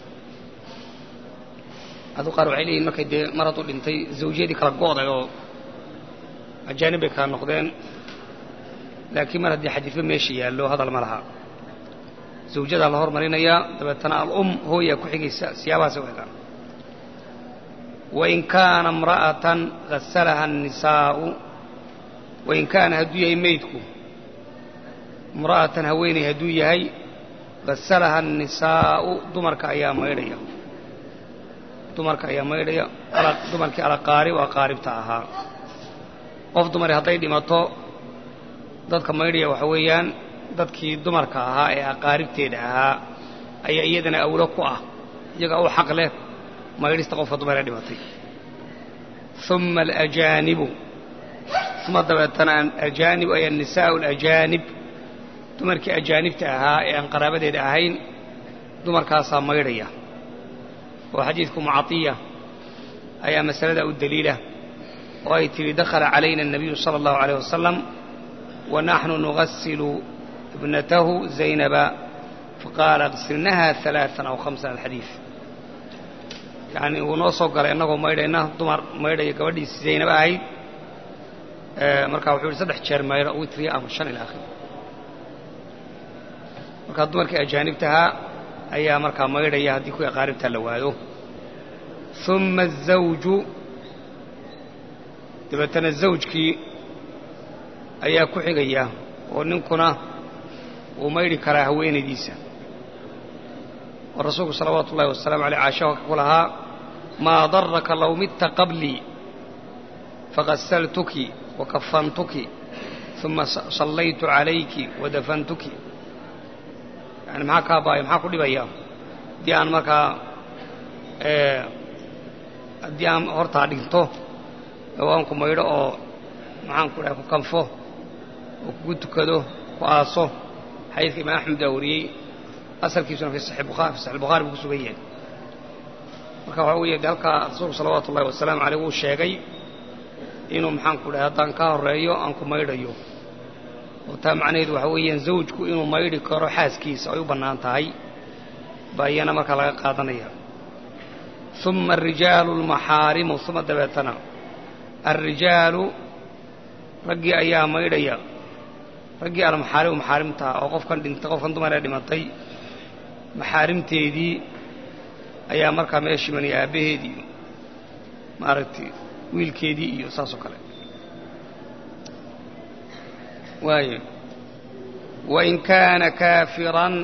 adu qaar waxay leeyihin markay dee mar hadduu dhintay zawjiyadii kala go'day oo ajaanib bay kala noqdeen laakiin mar haddii xadiidba meesha yaallo hadal ma laha zawjadaa la hormarinayaa dabeetana alum hooyaa ku xigaysa siyaabahaas u egaan wain kaana imra'atan hasalaha annisaa'u wain kaana hadduu yahay meydku imra'atan haweeney hadduu yahay hasalaha annisaa'u dumarka ayaa maydhaya dumarka ayaa maydhaya dumarkii alaqaarib oo aqaaribta ahaa qof dumari hadday dhimato dadka maydhaya waxa weeyaan dadkii dumarka ahaa ee aqaaribteeda ahaa ayaa iyadana awlo ku ah iyaga u xaq leh maydhista qofka dumar ee dhimatay uma alajaanibu uma dabeetana ajaanib ay annisaa'u alajaanib dumarkii ajaanibta ahaa ee aan qaraabadeeda ahayn dumarkaasaa maydhaya oo xadiidku mucaiya ayaa masalada u daliila oo ay tihi dakhala calayna الnabiyu salى اllahu عalيه wasalam wanaxnu nugasilu ibnatahu zaynaba faqaala اغsilnaha ثaلaaثan aw hamsan alxadiid yani uu noo soo galay innagoo maydhayna dumar maydhaya gabadhiisi zaynab ahayd markaa wuxuu yihi saddex jeer maydho witriya ama shan ila akhir markaa dumarkii ajaanibtahaa ayaa markaa maydhaya haddii kuwii aqaaribtaa la waado uma الزawju dabeetana zawjkii ayaa ku xigaya oo ninkuna wuu maydhi karaa haweenaydiisa oo rasuulku salawaatu ullahi wasalaamu aleyh caasha halka ku lahaa maa daraka low midta qablii faqasaltuki wakafantuki uma sallaytu calayki wadafantuki yani maxaa kaa baaya maxaa ku dhibaya haddii aan markaa haddii aan hortaa dhinto waan ku maydho oo maxaan ku dhahay ku kanfo oo kugu tukado ku aaso xadiidka imaam axmed baa wariyey asalkiisuna fi saxi bukhari fi saxi bukhari buu ku sugan yahay marka waxaa weeye de halkaa rasuulku salawaatu ullahi wasalaamu caleyh wuu sheegay inuu maxaan ku dhahay haddaan ka horreeyo aan ku maydhayo oo taa macnaheedu waxaa weeyaan zawjku inuu maydhi karo xaaskiisa ay u bannaan tahay baa iyana markaa laga qaadanaya uma arijaalu almaxaarimu uma dabeetana alrijaalu raggii ayaa maydhaya raggii almaxaarimu maxaarimtaha oo qofkan dhintay qofkan dumar ee dhimatay maxaarimteedii ayaa markaa meesha imanaya aabbaheedii iyo maaragtay wiilkeedii iyo saas oo kale waayo wain kaana kaafiran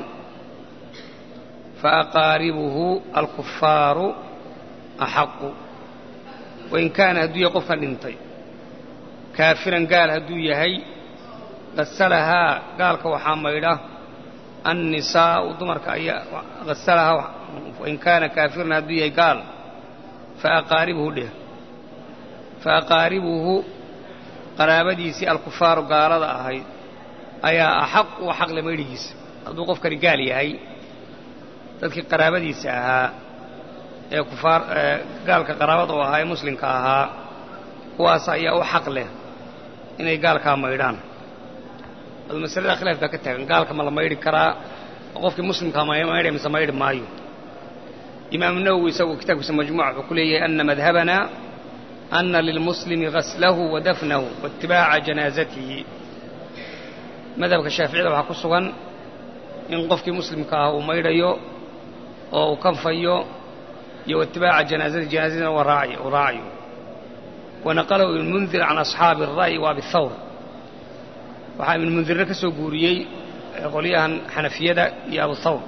faaqaaribuhu alkufaaru axaqu wain kaana hadduu yahay qofkan dhintay kaafiran gaal hadduu yahay hasalahaa gaalka waxaa maydha annisaa'u dumarka ayaa hasalahaa wain kaana kaafiran hadduu yahay gaal faaqaaribuhu dheh faaqaaribuhu qaraabadiisii alkufaaru gaalada ahayd ayaa axaq u xaqle maydhigiisa hadduu qofkani gaal yahay dadkii qaraabadiisa ahaa ee kufaar gaalka qaraabada u ahaa ee muslimka ahaa kuwaas ayaa u xaq leh inay gaalkaa maydhaan adu masalada khilaaf baa ka taagan gaalka ma la maydhi karaa oo qofkii muslimkaa maydhay mise maydhi maayo imaamu nawowi isagu kitaabkiisa majmuuca wuxuu ku leeyahay ana madhabanaa ana lilmuslimi gaslahu wa dafnahu waitibaaca janaazatihi madhabka shaaficiyada waxaa ku sugan in qofkii muslimka ah uu maydhayo oo uu kanfayo iyo waitibaaca janaazati janaazadina uu raacayo wanaqalahu ibnmundir can asxaabi الra'yi wa abi thawr waxaa ibnmundirna ka soo guuriyey qolyahan xanafiyada iyo abu thawr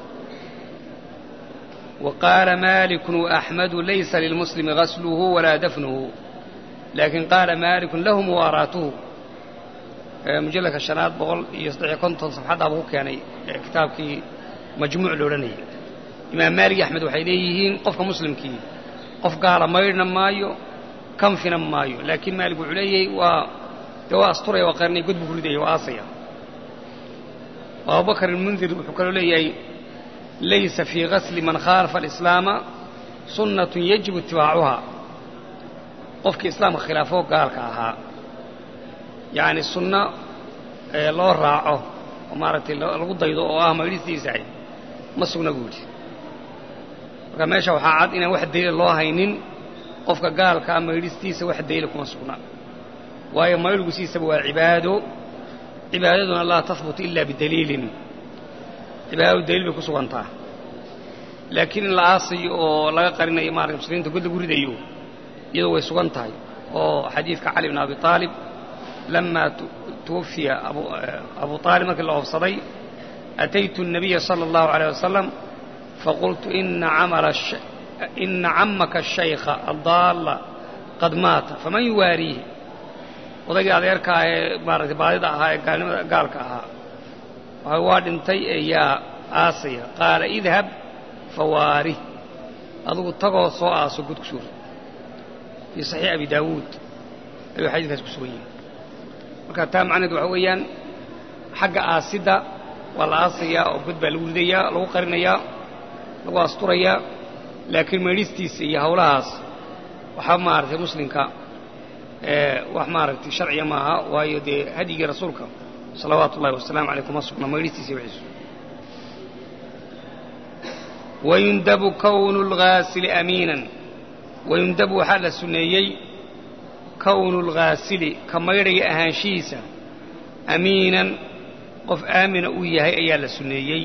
wa qaala maaliku وaأxmadu laysa lilmuslimi gasluhu walaa dafnuhu laakiin qaala maaliku lahu muwaaraatuhu mujalladka shanaad boqol iyo saddexiyo konton safxaddaaba ku keenay kitaabkii majmuuc lo odhanayay imaam maalik iyo axmed waxay leeyihiin qofka muslimkii qof gaala maydhna maayo kanfina maayo laakiin maalik wuxuu leeyahay waa dee waa asturaya waa qarnay god buu ku ridaya waa aasaya abubakr ilmundir wuxuu kaloo leeyahay laysa fii gasli man khaalafa alislaama sunnatun yajibu itibaacuhaa qofkii islaamka khilaafoo gaalka ahaa yacni sunno loo raaco oo maaragtay lagu daydo oo ah maydhistiisahay ma sugna buu yidhi marka meesha waxaa cad inaan wax dayla loo haynin qofka gaalka ah maydhistiisa wax dayla kuma sugna waayo maydhgu siisaba waa cibaado cibaadaduna laa tahbutu ila bidaliilin cibaadadu daliil bay ku sugantaa laakiin in la aasayo oo laga qarinayo maarata muslimiinta god lagu ridayo iyadoo way sugan tahay oo xadiidka cali bn abi aalib lama tuwafiya abu aalib markii la oofsaday ataytu الnabiya salى اllahu عalيه wasalam faqultu ina camaka الشhaykha addaalla qad maata faman yuwaariihi odaygii adeerkaa ee maaratay baadida ahaa ee gaalnimada gaalka ahaa waxa waa dhintay ee yaa aasaya qaala idhab fawaarih adugu tagoo soo aaso gud ku suur fii saxiix abi daawuud ayuu xadiidkaas ku sugan yahay marka taa macnaheed waxa weeyaan xagga aasidda waa la aasayaa oo god baa lagu ridayaa lagu qarinayaa lagu asturayaa laakiin maydhistiisa iyo hawlahaas waxaa maaragtay muslimka wax maaragtay sharciya maaha waayo dee hadyigii rasuulka salawaatu ullahi wasalaamu caleyh kuma sugna maydhistiisa wixiisu wayundabu kownu lghaasili amiinan wayundabu waxaa la sunneeyey kownu lghaasili ka maydhaya ahaanshihiisa amiinan qof aamina uu yahay ayaa la sunneeyey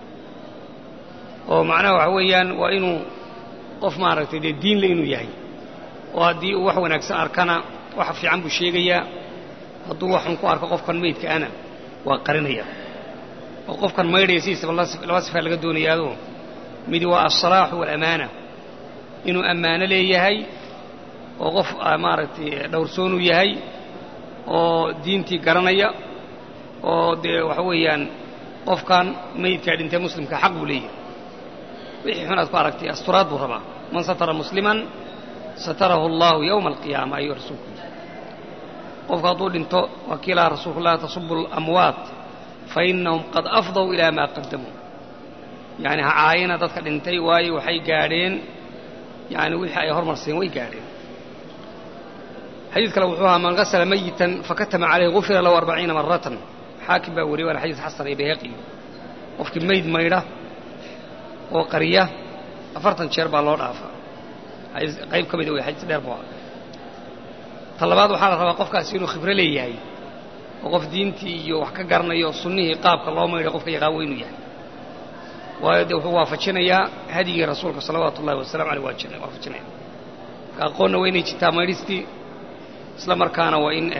oo macnaha waxa weeyaan waa inuu qof maaragtay dee diinle inuu yahay oo haddii uu wax wanaagsan arkana wax fiican buu sheegayaa hadduu waxun ku arko qofkan meydka ana waa qarinaya oo qofkan maydhaya sidiisaba laba sifaa laga doonayaado midi waa alsalaaxu waalamaana inuu ammaano leeyahay oo qof maaragtay dhowrsoonuu yahay oo diintii garanaya oo dee waxa weeyaan qofkan meydkaa dhintay muslimka xaq buu leeyahay wixii xun aad ku aragtay asturaad buu rabaa man satara musliman satarahu allahu yowma alqiyaama ayuu rasuulku yidhi qofku hadduu dhinto waa kii lahaa rasuulku laa tasubu alamwaat fa innahum qad afdow ilaa maa qadamuu yacni ha caayina dadka dhintay waayo waxay gaadheen yani wixii ay hormarseen way gaadheen xadiid kale wuxuu ahaa man gasala mayitan fakatama calayhi gufira lahu arbaciina maratan xaakim baa wariyay waana xadiis xasan iyo bayhaqi qofkii mayd maydha oo qariya afartan jeer baa loo dhaafaa qayb ka mida wey xadiis dheer buu ahaa ta labaad waxaa la rabaa qofkaasi inuu khibro leeyahay oo qof diintii iyo wax ka garanayo sunnihii qaabka loo maydhay qofka yaqaan weynuu yahay waayo dee wuxuu waafajinayaa hadyigii rasuulka salawaatu ullahi wasalamu aleyh waajina waafajinaya ka aqoonna waa inay jirtaa maydhistii isla markaana waa in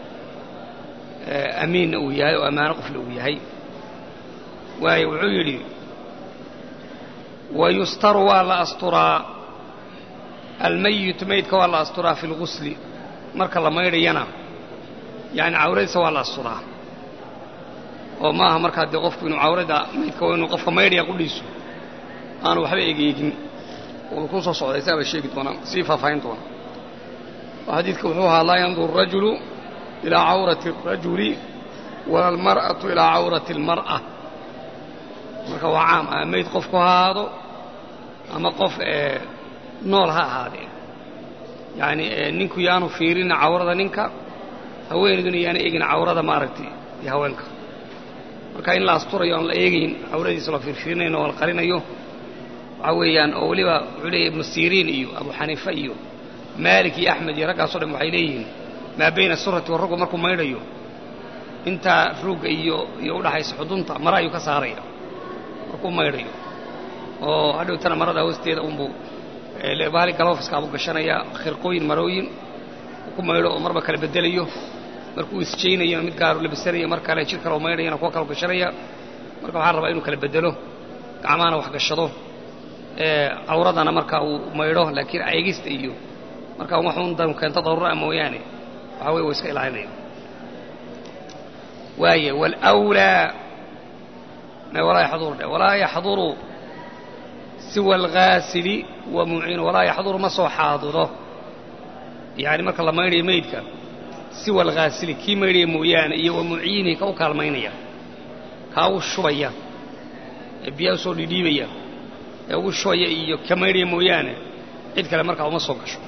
amiinna uu yahay oo ammaano qofle uu yahay waayo wuxuu yidhi wayustaru waa la asturaa almayitu maydka waa la asturaa fi lgusli marka la maydhayana yani cawradiisa waa la asturaa oo maaha markaa dee qofku inuu cawrada maydka waa inuu qofka maydhaya qudhiisu aanu waxba egeegin uu ku soo socday isaaba sheegi doonaa sii faahfaahin doona oo xadiidka wuxuu ahaa laa yanduru rajulu ilaa cawrati الrajuli wala almar'atu ilaa cawrati اlmar'a marka waa caam ama mayd qofku ha ahaado ama qof nool ha ahaadee yani ninku yaanu fiirina cawrada ninka haweenayduna yaana eegin cawrada maaragtay iyo haweenka marka in la asturayo aan la eegayn cawradiisa la fiirfiirinayn oo la qarinayo waxaa weeyaan oo weliba wuxuu leeyahy ibnu siriin iyo abu xaniifa iyo maalik iyo axmed iyo raggaaso dhan waxay leeyihiin maa bayna surati wa rugba markuu maydhayo intaa ruugga iyo iyo udhaxaysa xudunta mara ayuu ka saaraya markuu maydhayo oo hadhowtana marada hoosteeda unbuu bahali galoofiska abuu gashanaya khirqooyin marooyin ku maydho oo marba kala bedelayo markuu isjaynayona mid gaaru labisanayo mar kale jir kaleo maydhayana kuwa kaloo gashanaya marka waxaa rabaa inuu kala bedelo gacmahana wax gashado cawradana marka uu maydho laakiin eegista iyo markaa waxuun dan keento daruura mooyaane waxaa weye wa iska ilaalinaya waaya wlwlaa walaa yaxdur dhe walaa yaxduru siwa alghaasili wa muciinu walaa yaxduru ma soo xaadiro yani marka la maydhayo maydka siwa alghaasili kii maydhaya mooyaane iyo wa muciinihi ka u kaalmaynaya kaa u shubaya ee biyaha usoo dhidhiibaya ee ugu shubaya iyo ka maydhaya mooyaane cid kale markaa uma soo gasho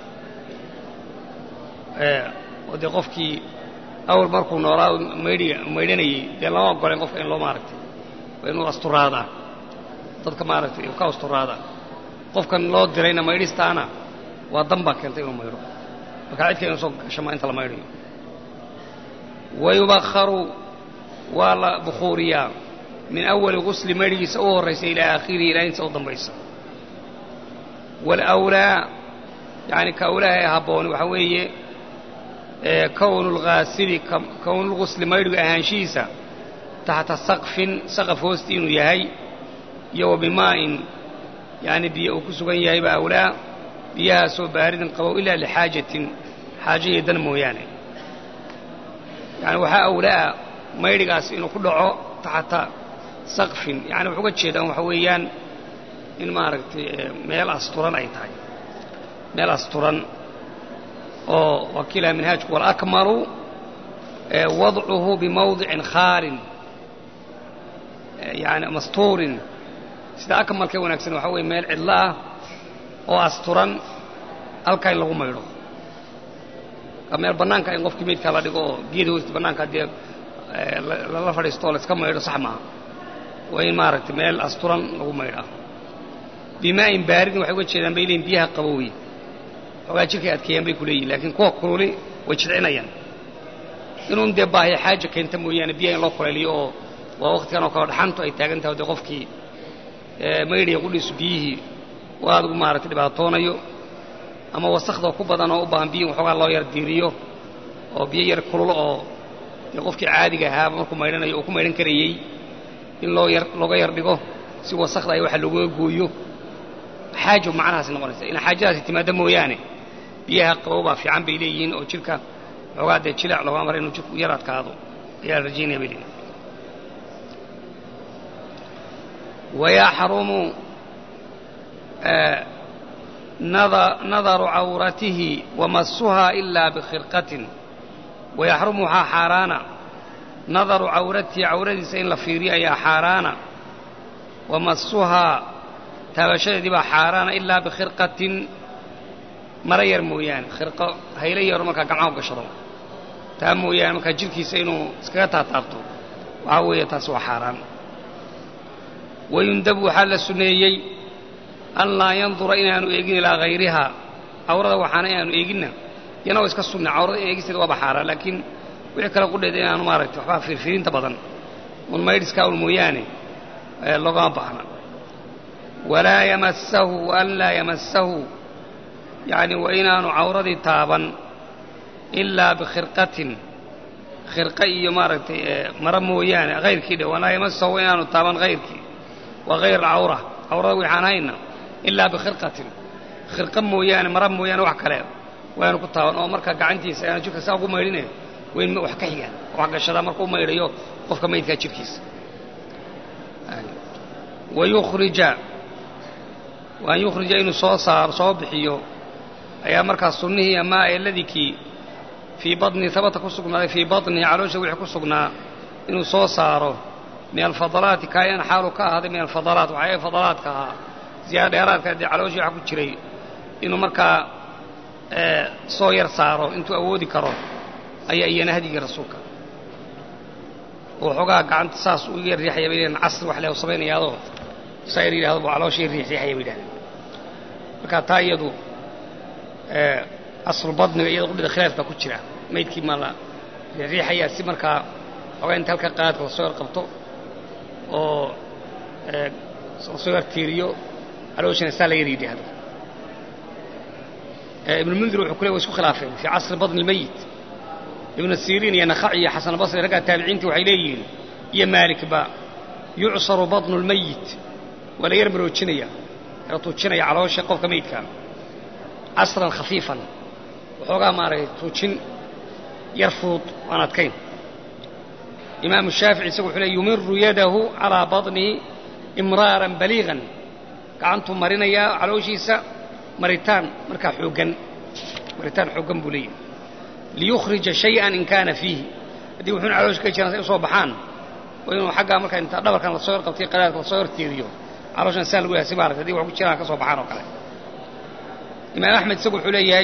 oo dee qofkii awal markuu noolaa maydhiga maydhanayey dee lama ogoleen qofka in loo maaragtay waa inuu asturaadaa dadka maaragtay ka asturaadaa qofkan loo dirayna maydhistaana waa dan baa keentay inuu maydho markaa cid kale inu soo gasho maa inta la maydhayo wayubakharu waa la bukhuuriyaa min awali gusli maydhigiisa u horraysa ilaa aakhirihi ilaa inta u dambaysa waalawlaa yani ka awlaaha ee habbooni waxaa weeye kownu lghaasili kownulgusli maydhigu ahaanshihiisa taxta saqfin saqaf hoosti inuu yahay iyo wa bimaa'in yani biyo uu ku sugan yahay baa awlaa biyahaasoo baaridin qabow ilaa lixaajatin xaajo iyo dan mooyaane yani waxaa awlaa maydhigaas inuu ku dhaco taxta saqfin yani wuxuu uga jeedaan waxa weeyaan in maaragtay meel asturan ay tahay meel asturan oo wakiilaha minhaajku walakmalu wadcuhu bimawdicin khaalin yani mastuurin sida akmalka wanaagsan waxaa weye meel cidlo ah oo asturan halkaa in lagu maydho meel bannaanka in qofkii meydkaa la dhigo oo geeda hoosti bannaanka haddii lala fadhiisto oo layska maydho sax maaha waa in maaragtay meel asturan lagu maydhaa bimaa'in baaridin waxay uga jeedaan bay leeyiin biyaha qabowey xoogaa jirkay adkeeyaan bay ku leeyihin laakiin kuwa kululi way jidcinayaan inuun dee baahiya xaaja keenta mooyaane biyaha in loo kuleeliyo oo waa wakhtigan oo kale dhaxantu ay taagan tahay o dee qofkii maydhaya qudhiisu biyihii oo aadgu maaragtay dhibaatoonayo ama wasakhdoo ku badan oo u baahan biyihi waxoogaa loo yar diiriyo oo biyo yar kululo oo dee qofkii caadiga ahaaba markuu maydhanayo uu ku maydhan karayey in loo yar looga yar dhigo si wasakda ay waxa looga gooyo xaajo macnahaasi noqonaysa in xaajadaasi timaaddo mooyaane biyaha qabow baa fiican bay leeyihiin oo jidhka xoogaa dee jileec looga mara inuu jidhku yar adkaado ayaa la rajaynaya bay leeyihin wayaxrumu nadaru cawratihi wamasuhaa ilaa bikhirqatin wayaxrumu waxaa xaaraana nadaru cawratihi cawradiisa in la fiiriyo ayaa xaaraana wamasuhaa taabashadeedii baa xaaraana ilaa bikhirqatin mara yar mooyaane khirqo haylo yaro markaa gacmaha gashado taa mooyaane markaa jidhkiisa inuu iskaga taataabto waxaa weeye taasi waa xaaraan wayundabu waxaa la suneeyey an laa yandura inaanu eegin ilaa hayrihaa cawrada waxaana inaanu eeginna yana waa iska sunna cawrada in eegisteeda waaba xaaraan laakiin wixii kale qudheeda inaanu maaragtay waxbaa fiirfiirinta badan un maydhiskaa un mooyaane loogama baahna walaa yamassahu waan laa yamassahu yacni waa inaanu cawradii taaban ilaa bikhirqatin khirqa iyo maaragtay mara mooyaane hayrkii dhe walaa yamassahu inaanu taaban hayrkii waa hayr alcawra cawrada waxaan hayna ilaa bikhirqatin khirqa mooyaane mara mooyaane wax kale waanu ku taaban oo marka gacantiisa aanu jidhka saa ugu maydhine wayn wax ka xigaan wax gashadaa marka u maydhayo qofka maydkaa jidhkiisa wayukhrija waan yukhrija inuu soo saaro soo bixiyo ayaa markaas sunnihii amaa eladikii fii badnihi habata ku sugnaaday fii badnihi caloosha wixii ku sugnaa inuu soo saaro min alfadalaati kaayan xaalu ka ahaaday min alfadalaat waxaa fadalaadka ahaa ziyaada dheeraadka dee calooshii waxa ku jiray inuu markaa soo yar saaro intuu awoodi karo ayaa iyana hadyigii rasuulka oo xoogaa gacanta saas u yar riixaya bay leeyihin casri wax leh samaynayaadoo saa yar yidhahdo buu calooshii riix riixaya bay yidhahdeen marka taa iyadu aslu badniga iyada qudhida khilaaf baa ku jira maydkii ma la riixayaa si markaa xoogaa inta halka qaadka lasoo yar qabto oo lasoo yar tiiriyo calooshina saa la yar yidhaahdo ibnulmundir wuxuu ku le way isku khilaafeen fii casri badni lmeyit ibnu siriin iyo nakhaci iyo xasan basri raggaa taabiciintii waxay leeyihiin iyo maalikba yucsaru badnu lmeyit waa la yar maroojinaya la tuujinaya caloosha qofka meydka casran khafiifan waxoogaa maaragtay tuujin yar fudud aan adkayn imaamu shaafici isagu wuxuu leey yumiru yadahu calaa badnihi imraaran baliigan gacantuu marinayaa calooshiisa maritaan markaa xooggan maritaan xooggan buu leeyahy liyukhrija shay-an in kaana fiihi haddii wuxuuna caloosha ka jiraan say u soo baxaan oo inuu xaggaa markaa inta dhabarkan lasoo yar qabtay qadaadka lasoo yar tiiriyo calooshan saa lagu yahay si maaragtay hadii wax ku jiraan ka soo baxaan oo kale imaam axmed isagu wuxuu leeyahay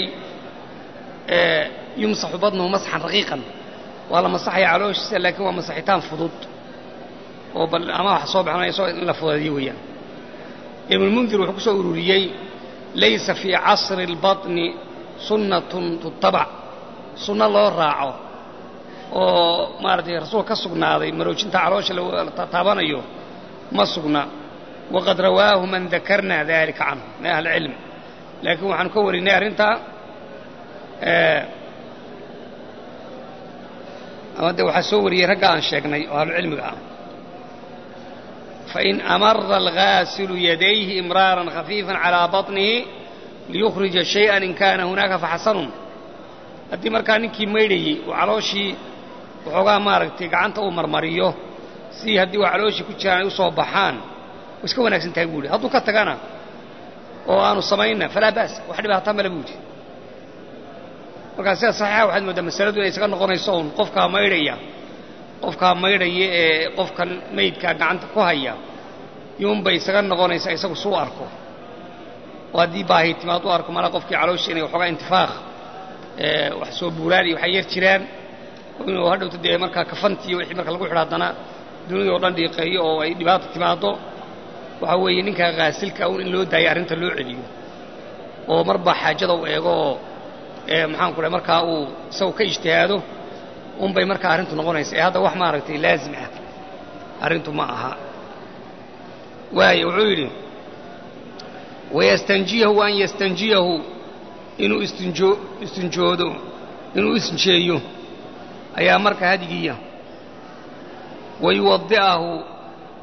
yumsaxu badnuhu masxan raqiiqan waa la masaxaya calooshiisa laakiin waa masaxitaan fudud oo bal ama wax soo baxnayso in la fudeediyo weeyaan ibnulmundir wuxuu ku soo ururiyey laysa fii casri اlbaطni sunnatun tutabac sunno loo raaco oo maaragtay rasuulka ka sugnaaday maroojinta caloosha la taabanayo ma sugna waqad rawaahu man dakarna dalika canhu min ahli cilm laakiin waxaanu ka warinay arrintaa ama de waxaa soo wariyey ragga aan sheegnay oo ahlucilmiga ah fain amara algaasilu yadayhi imraaran khafiifan calaa baطnihi liyukhrija shayئa in kana hunaaka faxasanun haddii markaa ninkii maydhayey uu calooshii waxoogaa maaragtay gacanta uu marmariyo si haddii waa calooshii ku jiraan ay u soo baxaan way iska wanaagsan tahay buu yidhi hadduu ka tagana oo aanu samayna falaa ba's wax dhibaataa male buu yidhi markaa sida saxiixa waxaad mooddaa masaladu inay isaga noqonayso un qofkaa maydhaya qofkaa maydhaya ee qofkan maydkaa gacanta ku haya yuunbay isaga noqonaysaa isagu suu arko oo haddii baahi timaad u arko mala qofkii calooshii inay waxoogaa intifaaq wax soo buuraan iyo waxay yar jiraan inuu hadhowta dee markaa kafantii iyo wixii marka lagu xidho haddana dunida oo dhan dhiiqeeyo oo ay dhibaata timaaddo waxaa weeye ninkaa khaasilka un in loo daayo arrinta loo celiyo oo marba xaajada u eego oo maxaan ku dhahay markaa uu isagu ka ijtihaado unbay markaa arrintu noqonaysa ee hadda wax maaragtay laazim ah arrintu ma aha waayo wuxuu yidhi wayastanjiyahu an yastanjiyahu inuu istinjoo istinjoodo inuu isnjeeyo ayaa marka hadyigiiya wayuwadi'ahu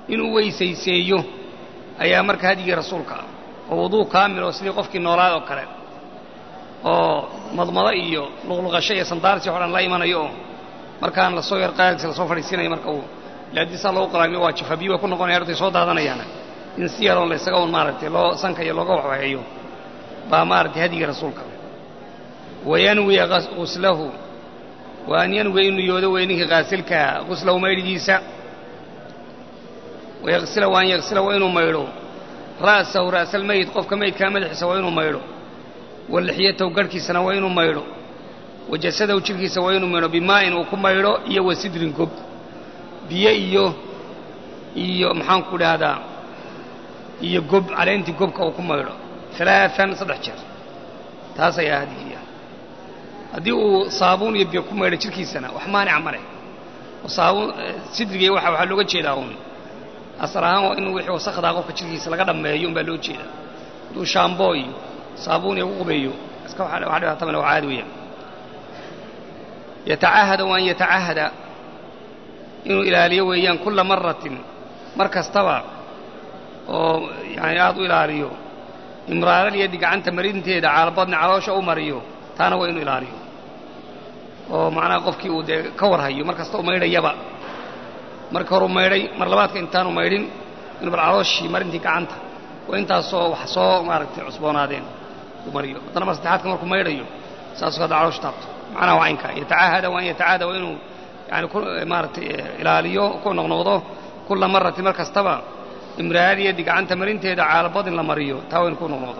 inuu weysayseeyo ayaa marka hadyigii rasuulka ah oo wuduu kaamil oo sidii qofkii noolaad oo kale oo madmado iyo luqluqasho iyo sandaarsi o dhan la imanayo oo markaan lasoo yar qaadkiisa lasoo fadhiisinayo marka uu laadisaa loogu qalaamiyo waa jafabiyo way ku noqonaya hortay soo daadanayaana in si yaroon la ysaga un maaragtay loo sanka iyo looga waxwaxeeyo baa maaragtay hadyigii rasuulka wayanwiya guslahu wa an yanwiya inuu yoodo wey ninkii qaasilkaa guslahu maydhigiisa wayagsila wa an yagsila waa inuu maydho ra'sahu ra'salmeyd qofka meydkaa madaxiisa waa inuu maydho wa lixyatahu garhkiisana waa inuu maydho wa jasadahu jidhkiisa waa inuu maydho bimaa'in uu ku maydho iyo wa sidrin gob biyo iyo iyo maxaanku dhahdaa iyo gob caleentii gobka uu ku maydho alaaan saddex jeer taas ayaa hadigiiya haddii uu saabuun iyo biyo ku maydho jidhkiisana wax maanica ma leh oo saabuun sidriga waxa waxaa looga jeedaa uun asal ahaan in wixii wasakdaa qofka jidhkiisa laga dhammeeyo un baa loo jeedaa hadduu shaamboo iyo saabuun iyo ugu qubeeyo iska wax dhibaato male waa caadi weeyaan yatacahada waan yatacahada inuu ilaaliyo weeyaan kulla maratin mar kastaba oo yani aad u ilaaliyo imraaralyadi gacanta marinteeda caalabadna caloosha u mariyo taana waa inuu ilaaliyo oo macnaha qofkii uu dee ka warhayo mar kasta u maydhayaba marka horuu maydhay mar labaadka intaanu maydhin inuu bal calooshii marintii gacanta waa intaasoo wax soo maaragtay cusboonaadeen uu mariyo haddana mar saddexaadka markuu maydhayo saasuu hadda caloosha taabto macnaha waa caynkaa yatacahada waa in yatacahada waa inuu yani ku maaragtay ilaaliyo ku noqnoqdo kulla maratin mar kastaba imraariyadi gacanta marinteeda caalabad in la mariyo taa waa inu ku noqnoqdo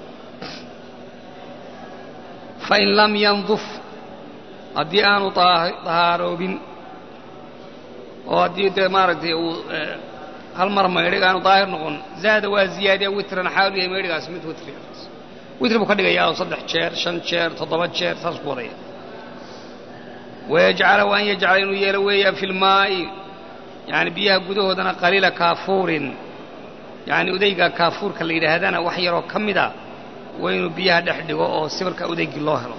fain lam yanduf haddii aanu dahaaroobin oo haddii dee maaragtay uu hal mar maydhay aanu daahir noqon zaada waa ziyaadiya witran xaalu yahay maydhigaas mid witri witri buu ka dhigayaa oo saddex jeer shan jeer toddoba jeer saas ku wadaya wayajcala wa an yajcala inuu yeelo weeyaan fi lmaa'i yani biyaha gudahoodana qaliila kaafuurin yani udayga kaafuurka la yidhaahdana wax yaroo ka mida waa inuu biyaha dhex dhigo oo sibirka udaygii loo helo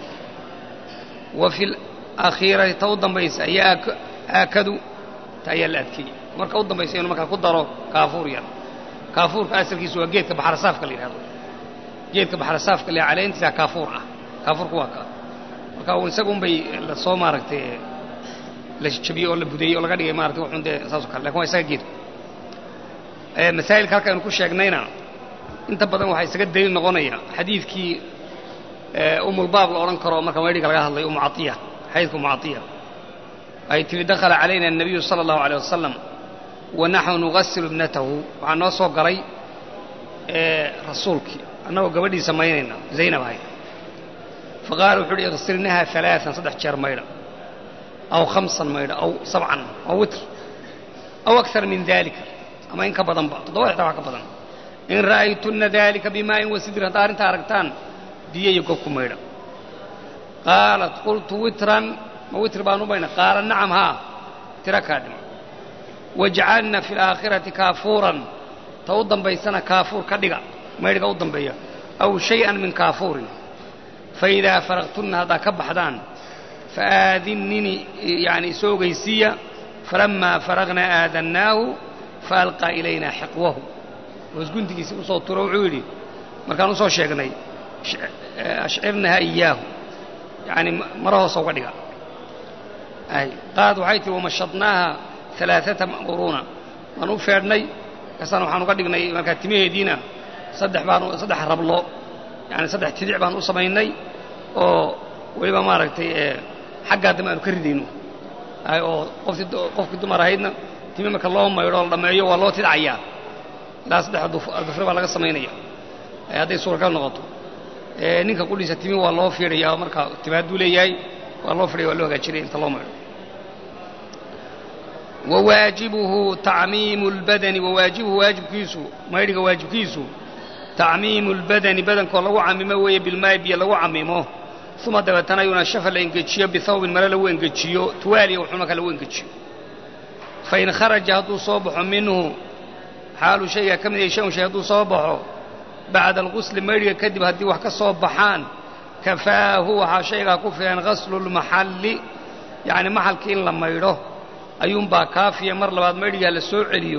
wa fi lakhiirati ta u dambaysa ayaa aakadu ta ayaa la adkeeyey marka u dambaysa inuu markaa ku daro kaafuur yar kaafuurka asalkiisu waa geedka baxrasaafka la yidhahdo geedka baxrasaafka le caleentiisa kaafuur ah kaafuurku waa ka marka isaga un bay lasoo maaragtay la jabiyey oo la budeeyey oo laga dhigay maratay wuxun dee saasoo kale lakin waa isaga geedku masaa'ilka halka aynu ku sheegnayna inta badan waxaa isaga daliil noqonaya xadiidkii umulbaab la odhan karo marka maydhiga laga hadlay umu caiya xadiidka umu caiya ay tihi dakhala calayna الnabiyu salى اllahu alيه wasalam wa naxnu nugasilu ibnatahu waxaa noo soo galay rasuulkii annagoo gabadhiisa maynayna zaynab ahayd faqaala wuxu uhi iqsilnaha ثalaaثan saddex jeer maydha aw hamsan maydha aw sabcan aw witr aw akar min dalika ama in ka badanba toddoba xtaa wax ka badan in ra'aytunna dalika bimaa'in wasidrin haddaa arrintaa aragtaan biyo iyo gob ku maydha qaalat qultu witran ma witr baan u maydha qaala nacam haa tira kaa dhima wajcalna fi alaakhirati kaafuuran ta u dambaysana kaafuur ka dhiga maydhga u dambeeya aw shay-an min kaafuurin faidaa faraqtunna haddaa ka baxdaan faaadinnini yani isoo ogeysiiya falammaa faraqnaa aadannaahu faalqaa ilaynaa xiqwahu hoosguntigiisii usoo turo wuxuu yidhi markaan usoo sheegnay ashcirnaha iyaahu yani mara hoosa uga dhiga qaad waxay tihi wamashadnaaha alaaata quruuna waan u feedhnay kasana waxaan uga dhignay markaa timaheediina saddex baan saddex rablo yani saddex tidic baan u samaynay oo weliba maaragtay xaggaa dambe aanu ka ridayno oo qoftii qofkii dumar ahaydna timi marka loo maydho la dhammeeyo waa loo tidcayaa ilaa saddex dufre baa laga samaynaya hadday suuragal noqoto ninka qudhiisa timi waa loo fiidhaya marka tima hadduu leeyahay waa loo fidhaya waa loo hagaajinaya inta loo maydho wawaajibuhu tacmiimu اlbadani wawaajibuhu waajibkiisu maydhiga waajibkiisu tacmiimu اlbadani badankoo lagu camimo weeye bilmaayi biyo lagu camimo uma dabeetana yunashafa la engejiyo bihawbin mare lagu engejiyo tuwaaliya wuxuu markaa lagu engejiyo fain kharaja hadduu soo baxo minhu xaalu shayga ka mid yahay shay un shay hadduu soo baxo bacda alqusli maydhiga kadib haddii wax ka soo baxaan kafaahu waxaa shaygaa ku filan gaslu lmaxalli yacni maxalkii in la maydho ayuunbaa kaafiya mar labaad maydhigaa la soo celiyo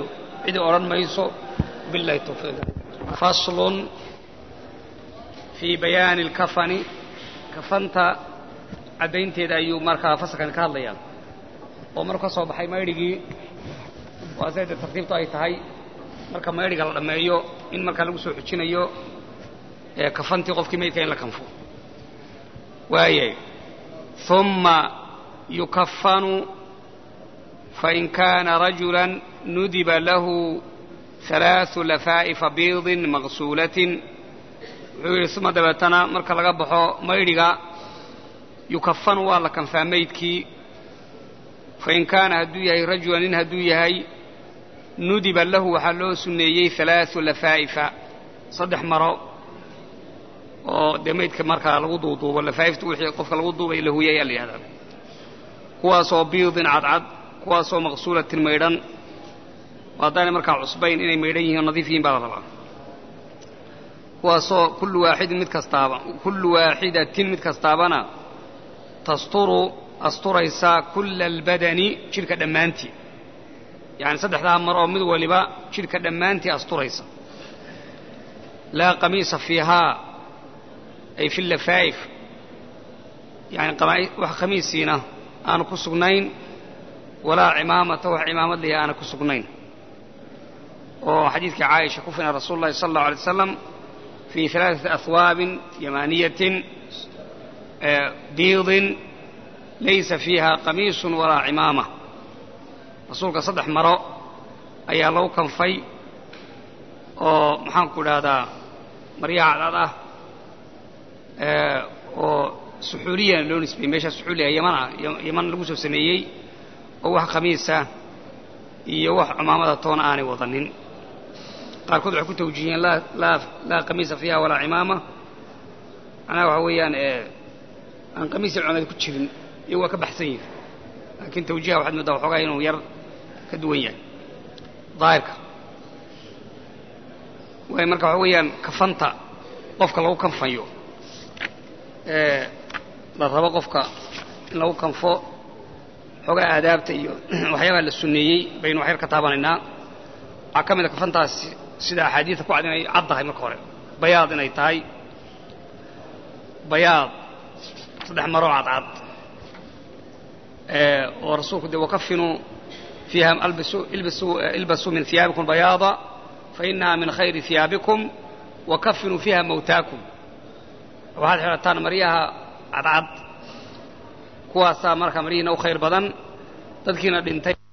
cidi odhan mayso billahi tawfiiq faslun fii bayaani alkafani kafanta caddaynteeda ayuu markaa fasalkan ka hadlayaa oo maruu ka soo baxay maydhigii waa sayda tartiibtu ay tahay marka maydhiga la dhammeeyo in markaa lagu soo xujinayo kafantii qofkii maydka in la kanfo waayay uma yukafanu fain kaana rajula nudiba lahu halaaثu lafaa'ifa biidin maqsuulatin wuxuu yidhi uma dabeetana marka laga baxo maydhiga yukafanu waa la kanfaa maydkii fain kaana hadduu yahay rajulan nin hadduu yahay nudiba lahu waxaa loo sunneeyey halaaثu lafaa'ifa saddex maro oo dee maydka markaa lagu duuduubo lafaa'ifta wixii qofka lagu duubay la huyay ayaa la yihahdaa kuwaasoo biidin cadcad kuwaasoo maqsuulatin maydhan haddaanay markaa cusbayn inay maydhan yihin oo nadiif yihin baa la rabaa kuwaasoo kullu waaxidin mid kastaaba kullu waaxidatin mid kastaabana tasturu asturaysa kulla albadani jidhka dhammaantii yacani saddexdaa mar oo mid waliba jidhka dhammaantii asturaysa laa qamiisa fiihaa ay fi lafaa'if yani wax khamiisiina aanu ku sugnayn walaa cimaamata wax cimaamad lihi aana ku sugnayn oo xadiidkii caaisha ku fina rasuulu llahi sala allahu alay waslam fii alaaثati ahwaabin yamaaniyatin biidin laysa fiiha qamiisun walaa cimaama rasuulka saddex maro ayaa lagu kanfay oo maxaanku idhaahdaa maryaha cadcad ah oo suxuuliya loo nisbeeyey meeshaa suxuuliya yamana yaman lagu soo sameeyey oo wax khamiisa iyo wax cumaamada toona aanay wadanin qaarkood waxay ku tawjihiyeen laa qamiisa fiiha walaa cimaama macnaha waxa weeyaan aan qamiisa cumaamada ku jirin iyo waa ka baxsan yihin laakiin tawjiha waxaad moodaa waxoogaa inuu yar ka duwan yahay daahirka waay marka waxa weeyaan kafanta qofka lagu kanfayo la rabo qofka in lagu kanfo xoogaa aadaabta iyo waxyaabaha la sunneeyey baynu waxyar ka taabanaynaa waxaa ka mid a kafantaasi sida axaadiida ku cad inay cad tahay marka hore bayaad inay tahay bayaad saddex maroo cadcad oo rasuulku dee wakafinuu fiiha ilbasuu min hiyaabikum bayaada fainaha min khayri hiyaabikum wakafinuu fiiha mawtaakum waxaad xidhataan maryaha cadcad kuwaasaa markaa maryihiina u khayr badan dadkiina dhintay